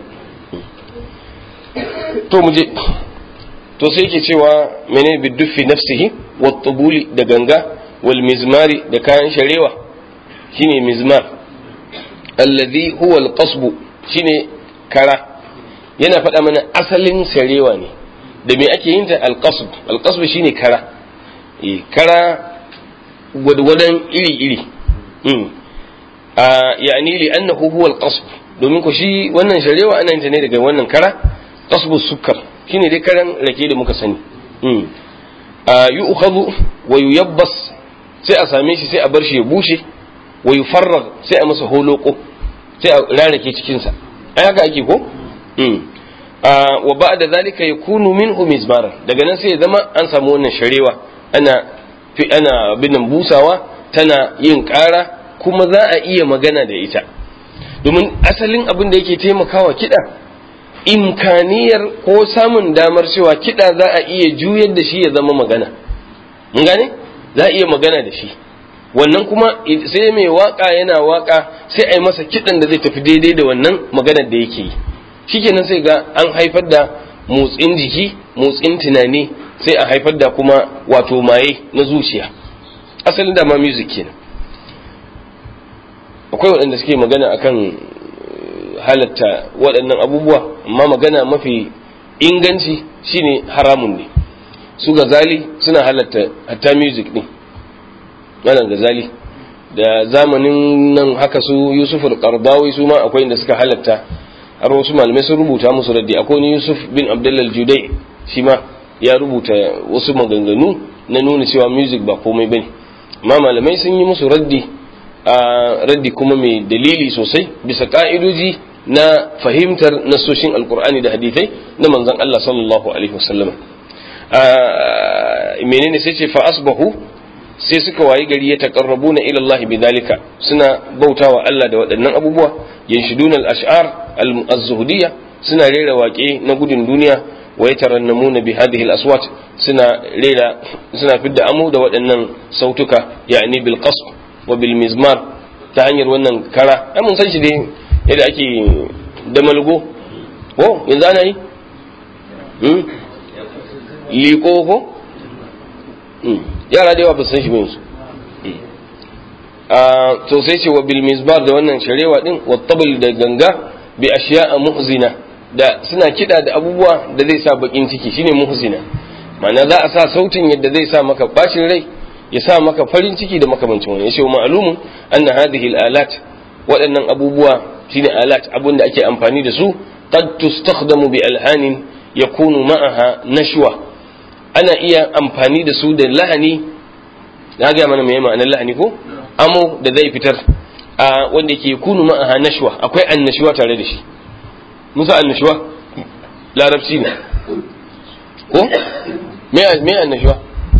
to mu je to sai yake cewa menene biduffi nafsihi wa tubuli da ganga wal mizmari da kayan sharewa shine mizmar alladhi huwa al qasbu shine kara yana faɗa mana asalin sharewa ne da me ake yin ta al qasb al qasb shine kara eh kara gwadgwadon iri iri mm a yani li annahu huwa al qasb domin ko shi wannan sharewa ana yin ta ne daga wannan kara qasbu sukkar shine dai karan rake da muka sani yi ukhadhu wa yuyabbas sai a same shi sai a bar shi ya bushe wa yufarrag sai a masa holoko sai a rarake cikin sa ai haka ake ko wa ba'da zalika yakunu minhu mizmara daga nan sai ya zama an samu wannan sharewa ana fi ana binan busawa tana yin ƙara kuma za a iya magana da ita domin asalin abin da yake taimakawa kiɗa imkaniyar ko samun damar cewa kiɗa za a iya juyar da shi ya zama magana mun gane za a iya magana da shi wannan kuma sai mai waka yana waka sai a yi masa kiɗan da zai tafi daidai da wannan maganar da yake yi shikenan sai ga an haifar da motsin jiki motsin tunani sai a haifar da kuma wato maye na zuciya asalin da ma music kenan akwai waɗanda suke magana akan halatta waɗannan abubuwa amma magana mafi inganci shine haramun ne su gazali suna halatta hatta music ɗin wannan gazali da zamanin nan haka su yusuf al-qardawi su ma akwai inda suka halatta har wasu malamai sun rubuta musu raddi akwai ni Yusuf bin Abdullah Judai shi ma ya rubuta wasu maganganu na nuna cewa music ba komai bane amma malamai sun yi musu raddi a raddi kuma mai dalili sosai bisa ka'idoji na fahimtar nasoshin alkur'ani da hadithai na manzon Allah sallallahu alaihi wasallam menene sai ce fa asbahu sai suka wayi gari ya taqarrabuna ila Allah bidalika suna bautawa Allah da waɗannan abubuwa yanshiduna al-ash'ar al-zuhdiyya suna rera waƙe na gudun duniya wa yatarannamuna bi hadhihi al-aswat suna rera suna fidda amu da waɗannan sautuka yani bil qasb wa bil mizmar ta hanyar wannan kara ai mun san shi dai yadda ake da malgo ko yanzu ana yi liko ko yara da yawa ba san shi ba yanzu to sai ce wa bil mizbar da wannan sharewa din wa tabl da ganga bi ashiya'a muhzina da suna kida da abubuwa da zai sa bakin ciki shine muhzina ma'ana za a sa sautin yadda zai sa maka bacin rai ya sa maka farin ciki da makamancin wani yace ma'lumun anna hadhihi al-alat waɗannan abubuwa shine alat abun da ake amfani da su qad tustakhdamu bi alhanin yakunu ma'aha nashwa ana iya amfani da su da lahani na ga mana mai ma'anar lahani ko amo da zai fitar a wanda ke kunu ma'aha nashwa akwai annashuwa tare da shi musa annashuwa larabci ne ko me annashuwa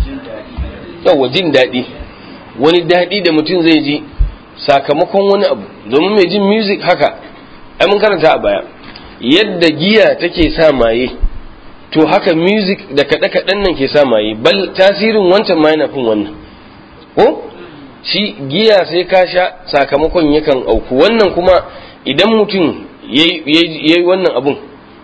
yawa jin daɗi wani daɗi da mutum zai ji sakamakon wani abu domin mai jin music haka ai mun karanta a baya yadda giya take sa maye to haka music da kaɗe-kaɗen nan ke sa maye bal tasirin wancan ma yana fin wannan ko shi giya sai ka sha sakamakon yakan auku wannan kuma idan mutum ya yi wannan abun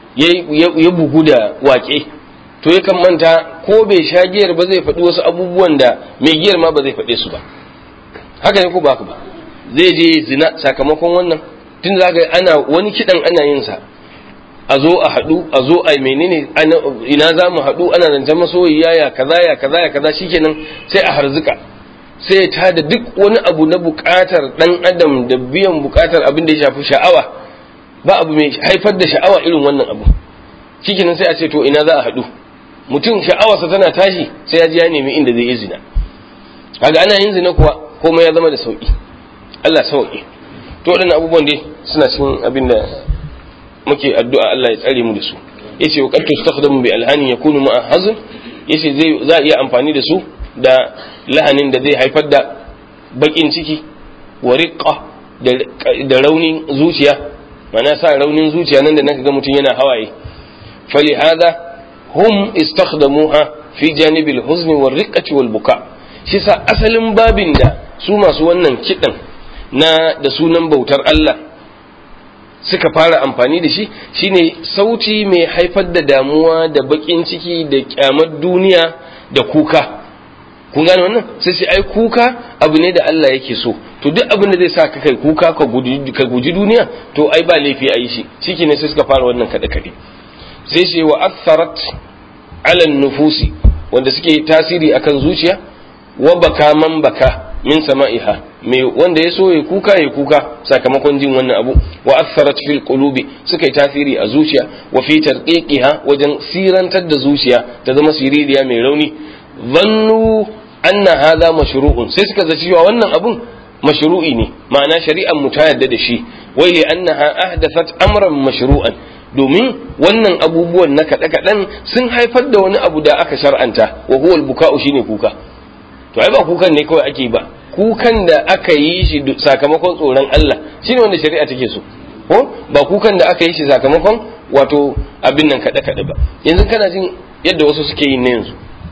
ya bugu da waƙe to yakan manta ko bai sha giyar ba zai faɗi wasu abubuwan da mai giyar ma ba zai faɗe su ba haka ne ko ba ba zai je zina sakamakon wannan tun za ga ana wani kiɗan ana yin sa a zo a haɗu a zo a menene ina za mu haɗu ana zancen masoyiya ya kaza ya kaza ya kaza shikenan sai a harzuka sai ya tada duk wani abu na buƙatar ɗan adam da biyan buƙatar abin da ya shafi sha'awa ba abu mai haifar da sha'awa irin wannan abu shikenan sai a ce to ina za a haɗu mutum sha'awarsa tana tashi sai ya ji ya nemi inda zai yi zina kaga ana yin zina kuwa komai ya zama da sauki Allah sauki to waɗannan abubuwan dai suna cikin abin da muke addu'a Allah ya tsare mu da su yace wa qad tustakhdamu bi alhani yakunu ma'a hazn yace zai za a iya amfani da su da lahanin da zai haifar da bakin ciki wa riqqa da raunin zuciya mana sa raunin zuciya nan da naka ga mutum yana hawaye fali hada hum istakhdamuha fi janibil huzni war riqqati wal buka shi sa asalin babin da su masu wannan kidan na da sunan bautar Allah suka fara amfani da shi shine sauti mai haifar da damuwa da bakin ciki da kyamar duniya da kuka kun gane wannan sai sai ai kuka abu ne da Allah yake so to duk abin da zai sa ka kai kuka ka guji ka guji duniya to ai ba laifi a yi shi shike ne sai suka fara wannan kada kade sai sai wa atharat ala nufusi wanda suke tasiri akan zuciya wa baka man baka min sama'iha mai wanda ya so ya kuka ya kuka sakamakon jin wannan abu wa atharat fil qulubi suka yi tasiri a zuciya wa fi tarqiqiha wajen sirantar da zuciya ta zama siririya mai rauni zannu anna hadha mashru'un sai suka zaci cewa wannan abun mashru'i ne ma'ana shari'ar mu ta yarda da shi wai li annaha ahdathat amran mashru'an domin wannan abubuwan na kaɗe kaɗan sun haifar da wani abu da aka shar'anta wa huwa al-buka'u shine kuka to ai ba kukan ne kawai ake ba kukan da aka yi shi sakamakon tsoron Allah shine wanda shari'a take so ko ba kukan da aka yi shi sakamakon wato abin nan kaɗe kaɗe ba yanzu kana jin yadda wasu suke yi na yanzu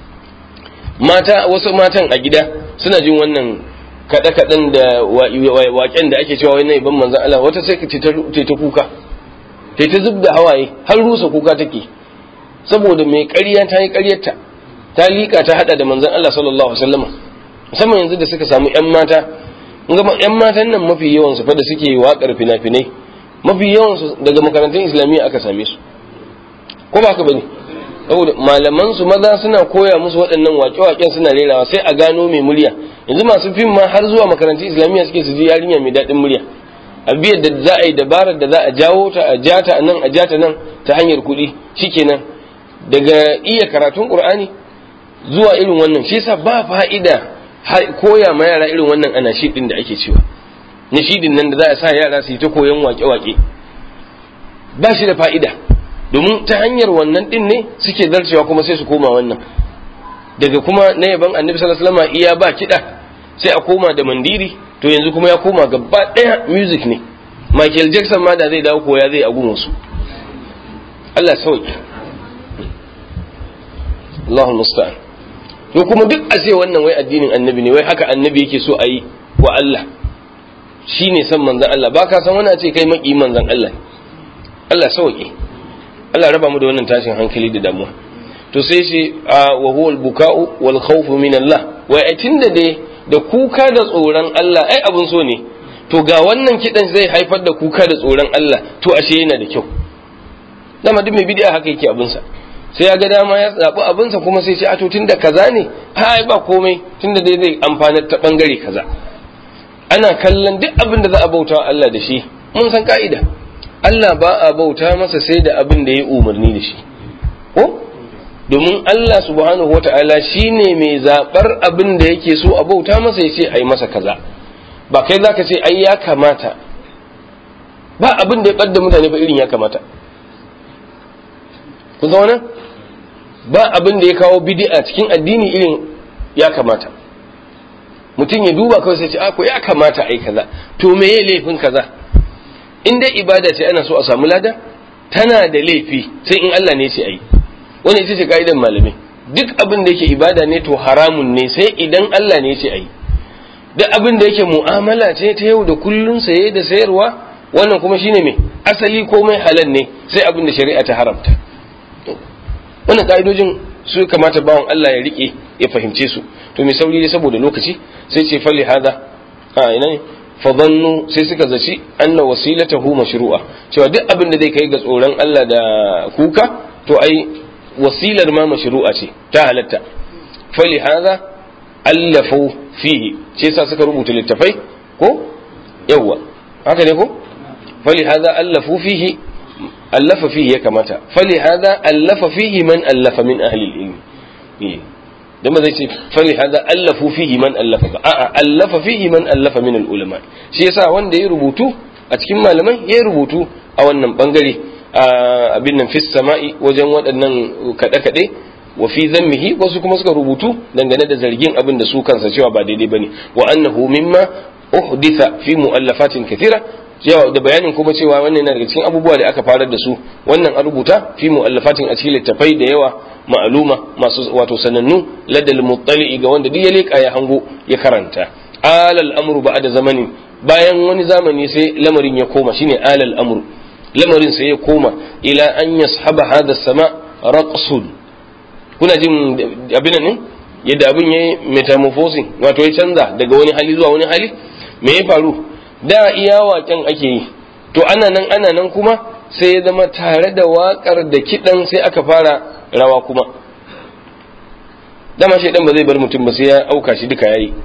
mata wasu matan a gida suna jin wannan kaɗe kaɗen da waƙen da ake cewa wai na iban manzan Allah wata sai ka ta kuka ta ta zub da hawaye har rusa kuka take saboda mai ƙarya ta yi ƙaryarta ta liƙa ta haɗa da manzan Allah sallallahu alaihi wasallam musamman yanzu da suka samu ƴan mata ƴan matan nan mafi yawan su fa da suke waƙar fina-finai mafi yawan su daga makarantun islamiyya aka same su ko ba ka bane saboda malaman su maza suna koya musu waɗannan waƙe-waƙen suna rerawa sai a gano mai murya yanzu masu fim ma har zuwa makarantun islamiyya suke su ji yarinya mai daɗin murya a biyar da za a yi dabarar da za a jawo ta a jata nan a jata nan ta hanyar kuɗi shikenan daga iya karatun qur'ani zuwa irin wannan shi yasa ba fa'ida koya ma yara irin wannan ana din da ake cewa nishidin nan da za a sa yara su yi ta koyon wake-wake ba shi da fa'ida domin ta hanyar wannan din ne suke zarcewa kuma sai su koma wannan daga kuma na yaban annabi sallallahu alaihi wasallam iya ba kiɗa sai a koma da mandiri to yanzu kuma ya koma gaba ɗaya music ne Michael Jackson ma da zai dawo koya zai agun wasu Allah sauki Allahu musta'an to kuma duk a ce wannan wai addinin annabi ne wai haka annabi yake so a yi wa Allah shi ne san manzan Allah ba ka san wani a ce kai maki manzan Allah Allah sauki Allah raba mu da wannan tashin hankali da damuwa to sai shi wa huwa al-buka'u wal khawfu min Allah wai ai tunda dai da kuka da tsoron Allah ai abun so ne to ga wannan kidan zai haifar da kuka da tsoron Allah to ashe yana da kyau dama duk mai bid'a haka yake abun sa sai ya ga dama ya zaɓi abinsa kuma sai ce a to tunda kaza ne ai ba komai tunda dai zai amfana ta bangare kaza ana kallon duk abin da za a bauta Allah da shi mun san ka'ida Allah ba a bauta masa sai da abin da ya umarni da shi ko domin Allah subhanahu wata'ala shine mai zaɓar abin da yake so a bauta masa ya ce ai masa kaza ba kai zaka ce ai ya kamata ba abin da ya ɓadda mutane ba irin ya kamata kun zauna ba abin da ya kawo bid'a cikin addini irin ya kamata mutum ya duba kawai sai ce a ko ya kamata ai kaza to me ya laifin kaza in dai ibada ce ana so a samu lada tana da laifi sai in Allah ne ya ce ai wannan ita ce ka'idan malamai duk abin da yake ibada ne to haramun ne sai idan Allah ne ya ce ai duk abin da yake mu'amala ce ta yau da kullun saye da sayarwa wannan kuma shine me asali komai halal ne sai abin da shari'a ta haramta wannan ka'idojin su kamata bawan Allah ya rike ya fahimce su to mai sauri ne saboda lokaci sai ce fali hada a ina ne fadannu sai suka zaci anna wasilatahu mashru'a cewa duk abin da zai kai ga tsoron Allah da kuka to ai wasilar ma mashru'a ce ta halatta fali hada allafu fihi ce sa suka rubuta littafai ko yawwa haka ne ko fali hada allafu fihi allafa fihi ya kamata fali hada allafa fihi man allafa min ahli ilmi dan ba zai ce fali hada allafu fihi man allafa ba a'a allafa fihi man allafa min ulama shi yasa wanda ya rubutu a cikin malamai ya rubutu a wannan bangare abin nan fis sama'i wajen waɗannan kaɗe kaɗe wa fi zammihi wasu kuma suka rubutu dangane da zargin abin da su kansa cewa ba daidai bane wa annahu mimma uhditha fi mu'allafatin kathira yawa da bayanin kuma cewa wannan yana daga cikin abubuwa da aka farar da su wannan a rubuta fi mu'allafatin a cikin littafai da yawa ma'aluma masu wato sanannu ladal muttali'i ga wanda duk ya leka ya hango ya karanta alal amru ba'da zamanin bayan wani zamani sai lamarin ya koma shine alal amru lamarin sai ya koma ila an yashaba hada sama raqsun kuna jin abin nan yadda abin yayi metamorphosing wato ya canza daga wani hali zuwa wani hali me ya faru da iya waƙen ake yi to ana nan ana nan kuma sai ya zama tare da waƙar da kiɗan sai aka fara rawa kuma dama shaidan ba zai bar mutum ba sai ya auka shi duka yayi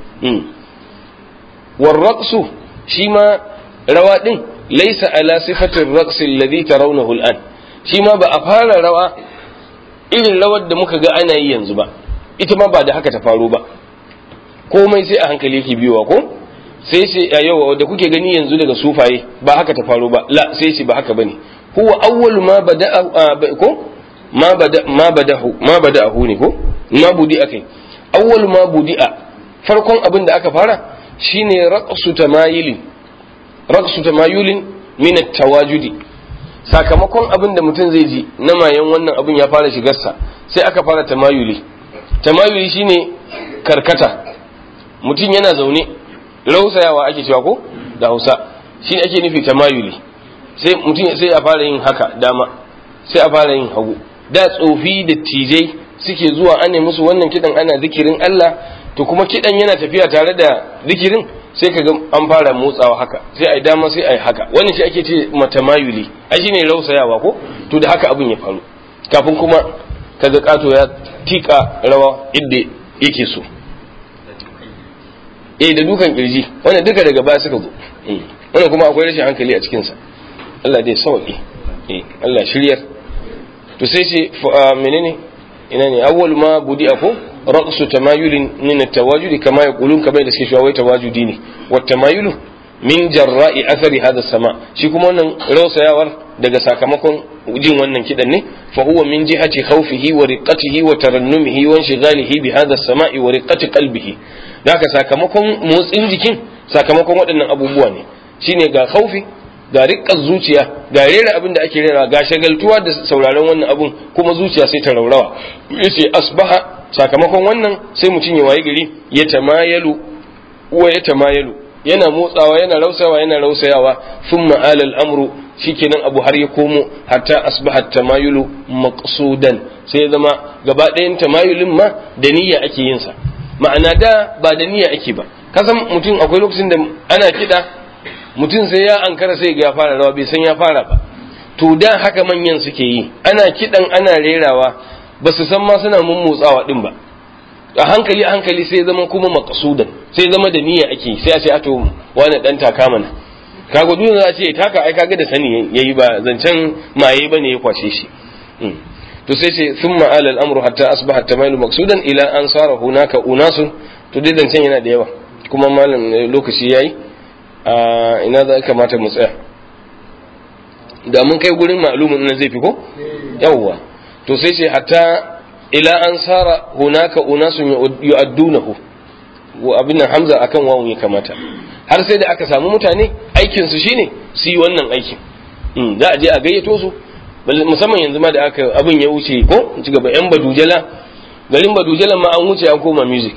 warraqsu shi ma rawa din laysa ala sifatir raqsi alladhi tarawnahu al'an shi ma ba a fara rawa irin rawar da muka ga ana yi yanzu ba ita ma ba da haka ta faru ba komai sai a hankali yake biyowa ko sai ce a yau da kuke gani yanzu daga sufaye ba haka ta faru ba la sai ce ba haka bane huwa awwal ma bada'a ko ma bada ma badahu ma bada'ahu ne ko ma budi akai awwal ma budi'a farkon abin da aka fara shine raqsu tamayilin raqsu tamayulin min at-tawajudi sakamakon abin da mutum zai ji na mayan wannan abin ya fara shigarsa sai aka fara tamayuli tamayuli shine karkata mutum yana zaune rausayawa ake cewa ko da hausa shi ne ake nufi tamayuli sai mutum sai a fara yin haka dama sai a fara yin hagu da tsofi da tijai suke zuwa ana musu wannan kidan ana zikirin Allah to kuma kidan yana tafiya tare da zikirin sai ka ga an fara motsawa haka sai a yi dama sai a yi haka wannan shi ake ce matamayuli ai shine rausayawa ko to da haka abin ya faru kafin kuma kaga kato ya tika rawa inda yake so eh da dukan kirji wannan duka daga baya suka zo wannan kuma akwai rashin hankali a cikin sa Allah dai sauki eh Allah shiryar to sai ce menene ina ne awwal ma budi ako raqsu tamayulin min at-tawajudi kama yaqulun kamar da suke cewa wai tawajudi ne wa tamayulu min jarra'i athari hada sama shi kuma wannan rausayawar daga sakamakon jin wannan kidan ne fa huwa min jihati khawfihi wa riqatihi wa tarannumihi wa inshigalihi bi hada samai wa riqati qalbihi haka sakamakon motsin jikin sakamakon waɗannan abubuwa ne shine ga khaufi ga riƙar zuciya ga rera abin da ake rera ga shagaltuwa da sauraron wannan abun kuma zuciya sai ta raurawa yace asbaha sakamakon wannan sai mutum ya waye gari ya tamayalu wa ya tamayalu yana motsawa yana rausawa yana rausayawa thumma ala al-amru shikenan abu har ya komo hatta asbaha tamayulu maqsudan sai zama gaba ɗayan tamayulin ma da niyya ake yin sa ma'ana da ba da niyya ake ba kasan mutum akwai lokacin da ana kiɗa mutum sai ya ankara sai ga ya fara rawa bai san ya fara ba to da haka manyan suke yi ana kiɗan ana rerawa ba su san ma suna mummotsawa din ba a hankali a hankali sai zama kuma maqsudan sai zama da niyya ake sai a ce ato wani dan taka mana kaga duk za a ce taka ai kaga da sani yayi ba zancen maye bane ya kwace shi to sai ce thumma ala al-amru hatta asbaha tamaylu maqsudan ila an sara hunaka unasun to dai zancen yana da yawa kuma malam lokaci yayi a ina za kamata mu tsaya da mun kai gurin ma'lumin nan zai fi ko yawwa to sai ce hatta ila an sara hunaka unasun yu'addunahu wa abin nan hamza akan wawun ya kamata har sai da aka samu mutane aikin su shine su yi wannan aikin za a je a gayyato su musamman yanzu ma da aka abin ya wuce ko ci gaba yan badujala garin badujala ma an wuce an koma music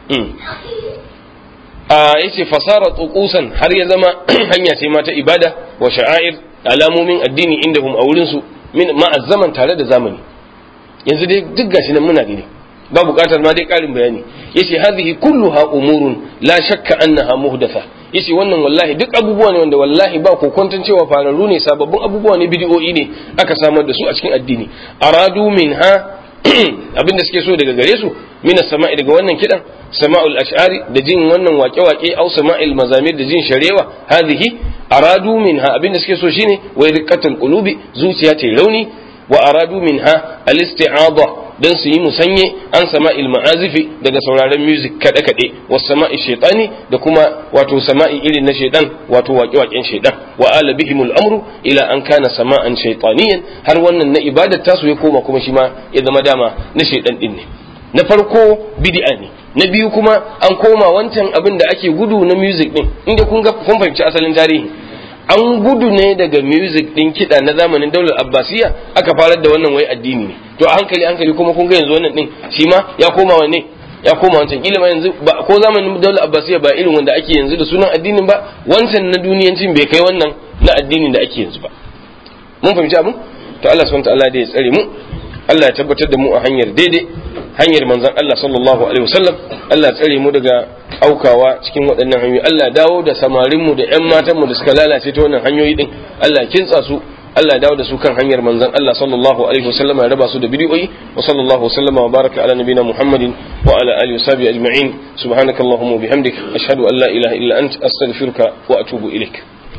a yace fasara tsukusan har ya zama hanya ce ma ta ibada wa sha'air alamomin addini inda hum a wurin su min ma'azzaman tare da zamani yanzu dai duk gashi nan muna gani ba buƙatar ma dai ƙarin bayani yace hadhihi kulluha umurun la shakka annaha muhdatha yace wannan wallahi duk abubuwa ne wanda wallahi ba ko kwantan cewa fararru ne sababbin abubuwa ne bid'o'i ne aka samar da su a cikin addini aradu minha abinda suke so daga gare su min sama'i daga wannan kidan sama'ul ash'ari da jin wannan waƙe-waƙe au sama'il mazamir da jin sharewa hadhihi aradu minha abinda suke so shine wai riqatul qulubi zuciya ta rauni wa aradu minha al-isti'adha dan su yi musanye an sama'il ma'azifi daga sauraron music kada kade wa sama'i shaytani da kuma wato sama'i irin na shaydan wato waƙe-waƙen shaydan wa ala bihimul amru ila an kana sama'an shaytaniyan har wannan na ibadar tasu ya koma kuma shi ma ya zama dama na shaydan din ne na farko bid'a ne na biyu kuma an koma wancan abin da ake gudu na music din inda kun ga kun fahimci asalin tarihi an gudu ne daga music din kiɗa na zamanin daular abbasiya aka farar da wannan wai addini ne to a hankali hankali kuma kun ga yanzu wannan din shi ma ya koma wanne ya koma wancan kila ma yanzu ba ko zamanin daular abbasiya ba irin wanda ake yanzu da sunan addinin ba wancan na duniyancin bai kai wannan na addinin da ake yanzu ba mun fahimci abin to Allah subhanahu wa ta'ala da ya tsare mu Allah ya tabbatar da mu a hanyar daidai hanyar manzon Allah sallallahu alaihi wasallam Allah ya tsare mu daga aukawa cikin waɗannan hanyoyi Allah ya dawo da samarin mu da ƴan matan mu da suka lalace ta wannan hanyoyi din Allah ya kintsa su Allah ya dawo da su kan hanyar manzon Allah sallallahu alaihi wasallam ya raba su da bidiyoyi wa sallallahu wasallama wa baraka ala nabina Muhammadin wa ala alihi washabihi ajma'in subhanakallahumma wa bihamdik ashhadu an la ilaha illa ant astaghfiruka wa atubu ilaik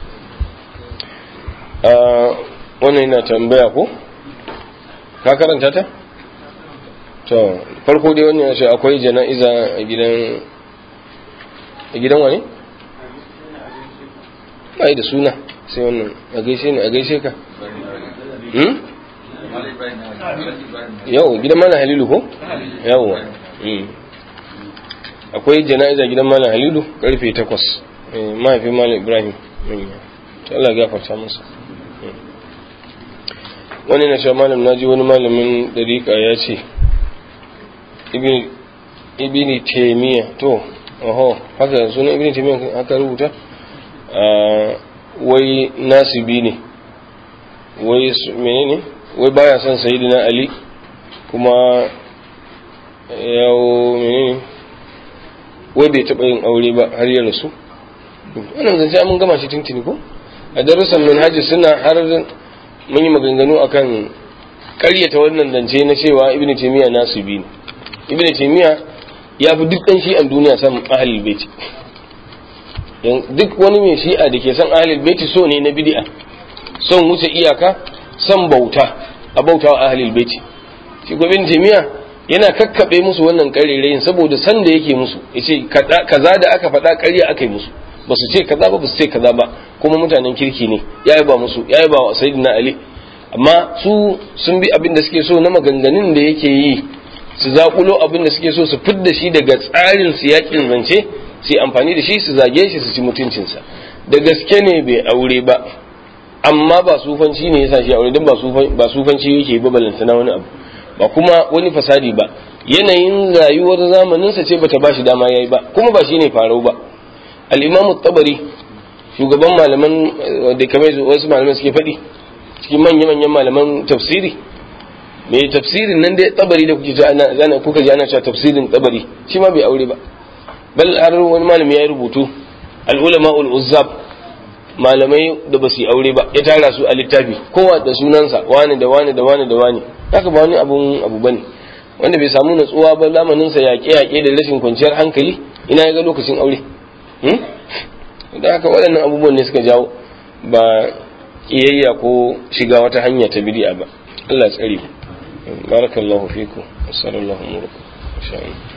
wannan yana tambaya ko ka karanta ta to farko dai wannan yace akwai jana'iza a gidan a gidan wani bai da suna sai wannan a gaishe ne a gaishe ka hmm yau gidan malam halilu ko yau akwai jana'iza gidan malam halilu karfe 8 mahaifin malam ibrahim to Allah ya gafarta masa wani na sha malam na ji wani malamin dariƙa ya ce ibini taimiyya to oho haka suna ibini taimiyya haka rubuta wai nasibi ne wai menene wai baya son sayidina ali kuma yawo menene wai bai taɓa yin aure ba har ya rasu wannan zance mun gama shi tuntuni ko a darussan manhaji suna har mun yi maganganu akan karyata wannan zance na cewa ibn taymiya nasibi ne ibn taymiya ya fi duk dan shi'an duniya san ahlul baiti duk wani mai shi'a da ke son ahlul baiti so ne na bid'a son wuce iyaka son bauta a bauta wa ahlul baiti shi gobin jami'a yana kakkabe musu wannan karerayin saboda san da yake musu yace kaza da aka faɗa ƙarya aka yi musu ba su ce kaza ba ba su ce kaza ba kuma mutanen kirki ne ya ba musu ya ba wa sayyidina ali amma su sun bi abin da suke so na maganganun da yake yi su zaƙulo abin da suke so su fidda shi daga tsarin su yakin zance su yi amfani da shi su zage shi su ci mutuncinsa da gaske ne bai aure ba amma ba sufanci ne yasa shi aure don ba sufanci yake ba balantana wani abu ba kuma wani fasadi ba yanayin rayuwar zamaninsa ce bata bashi dama yayi ba kuma ba shine farau ba al-imamu tabari shugaban malaman da kamar wasu malaman suke faɗi cikin manya-manyan malaman tafsiri mai tafsirin nan dai tabari da kuke ji ana kuka ji ana cewa tafsirin tabari shi ma bai aure ba bal har wani malami ya yi rubutu al-ulama ul-uzzab malamai da ba su yi aure ba ya tara su a littafi kowa da sunansa wani da wani da wani da wani haka ba wani abun abu bane wanda bai samu natsuwa ba lamaninsa yaƙe-yaƙe da rashin kwanciyar hankali ina ya ga lokacin aure da haka waɗannan abubuwan ne suka jawo ba ƙiyayya ko shiga wata hanya ta bidi'a ba Allah tsare barakallahu fiku sallallahu alaihi wa sallam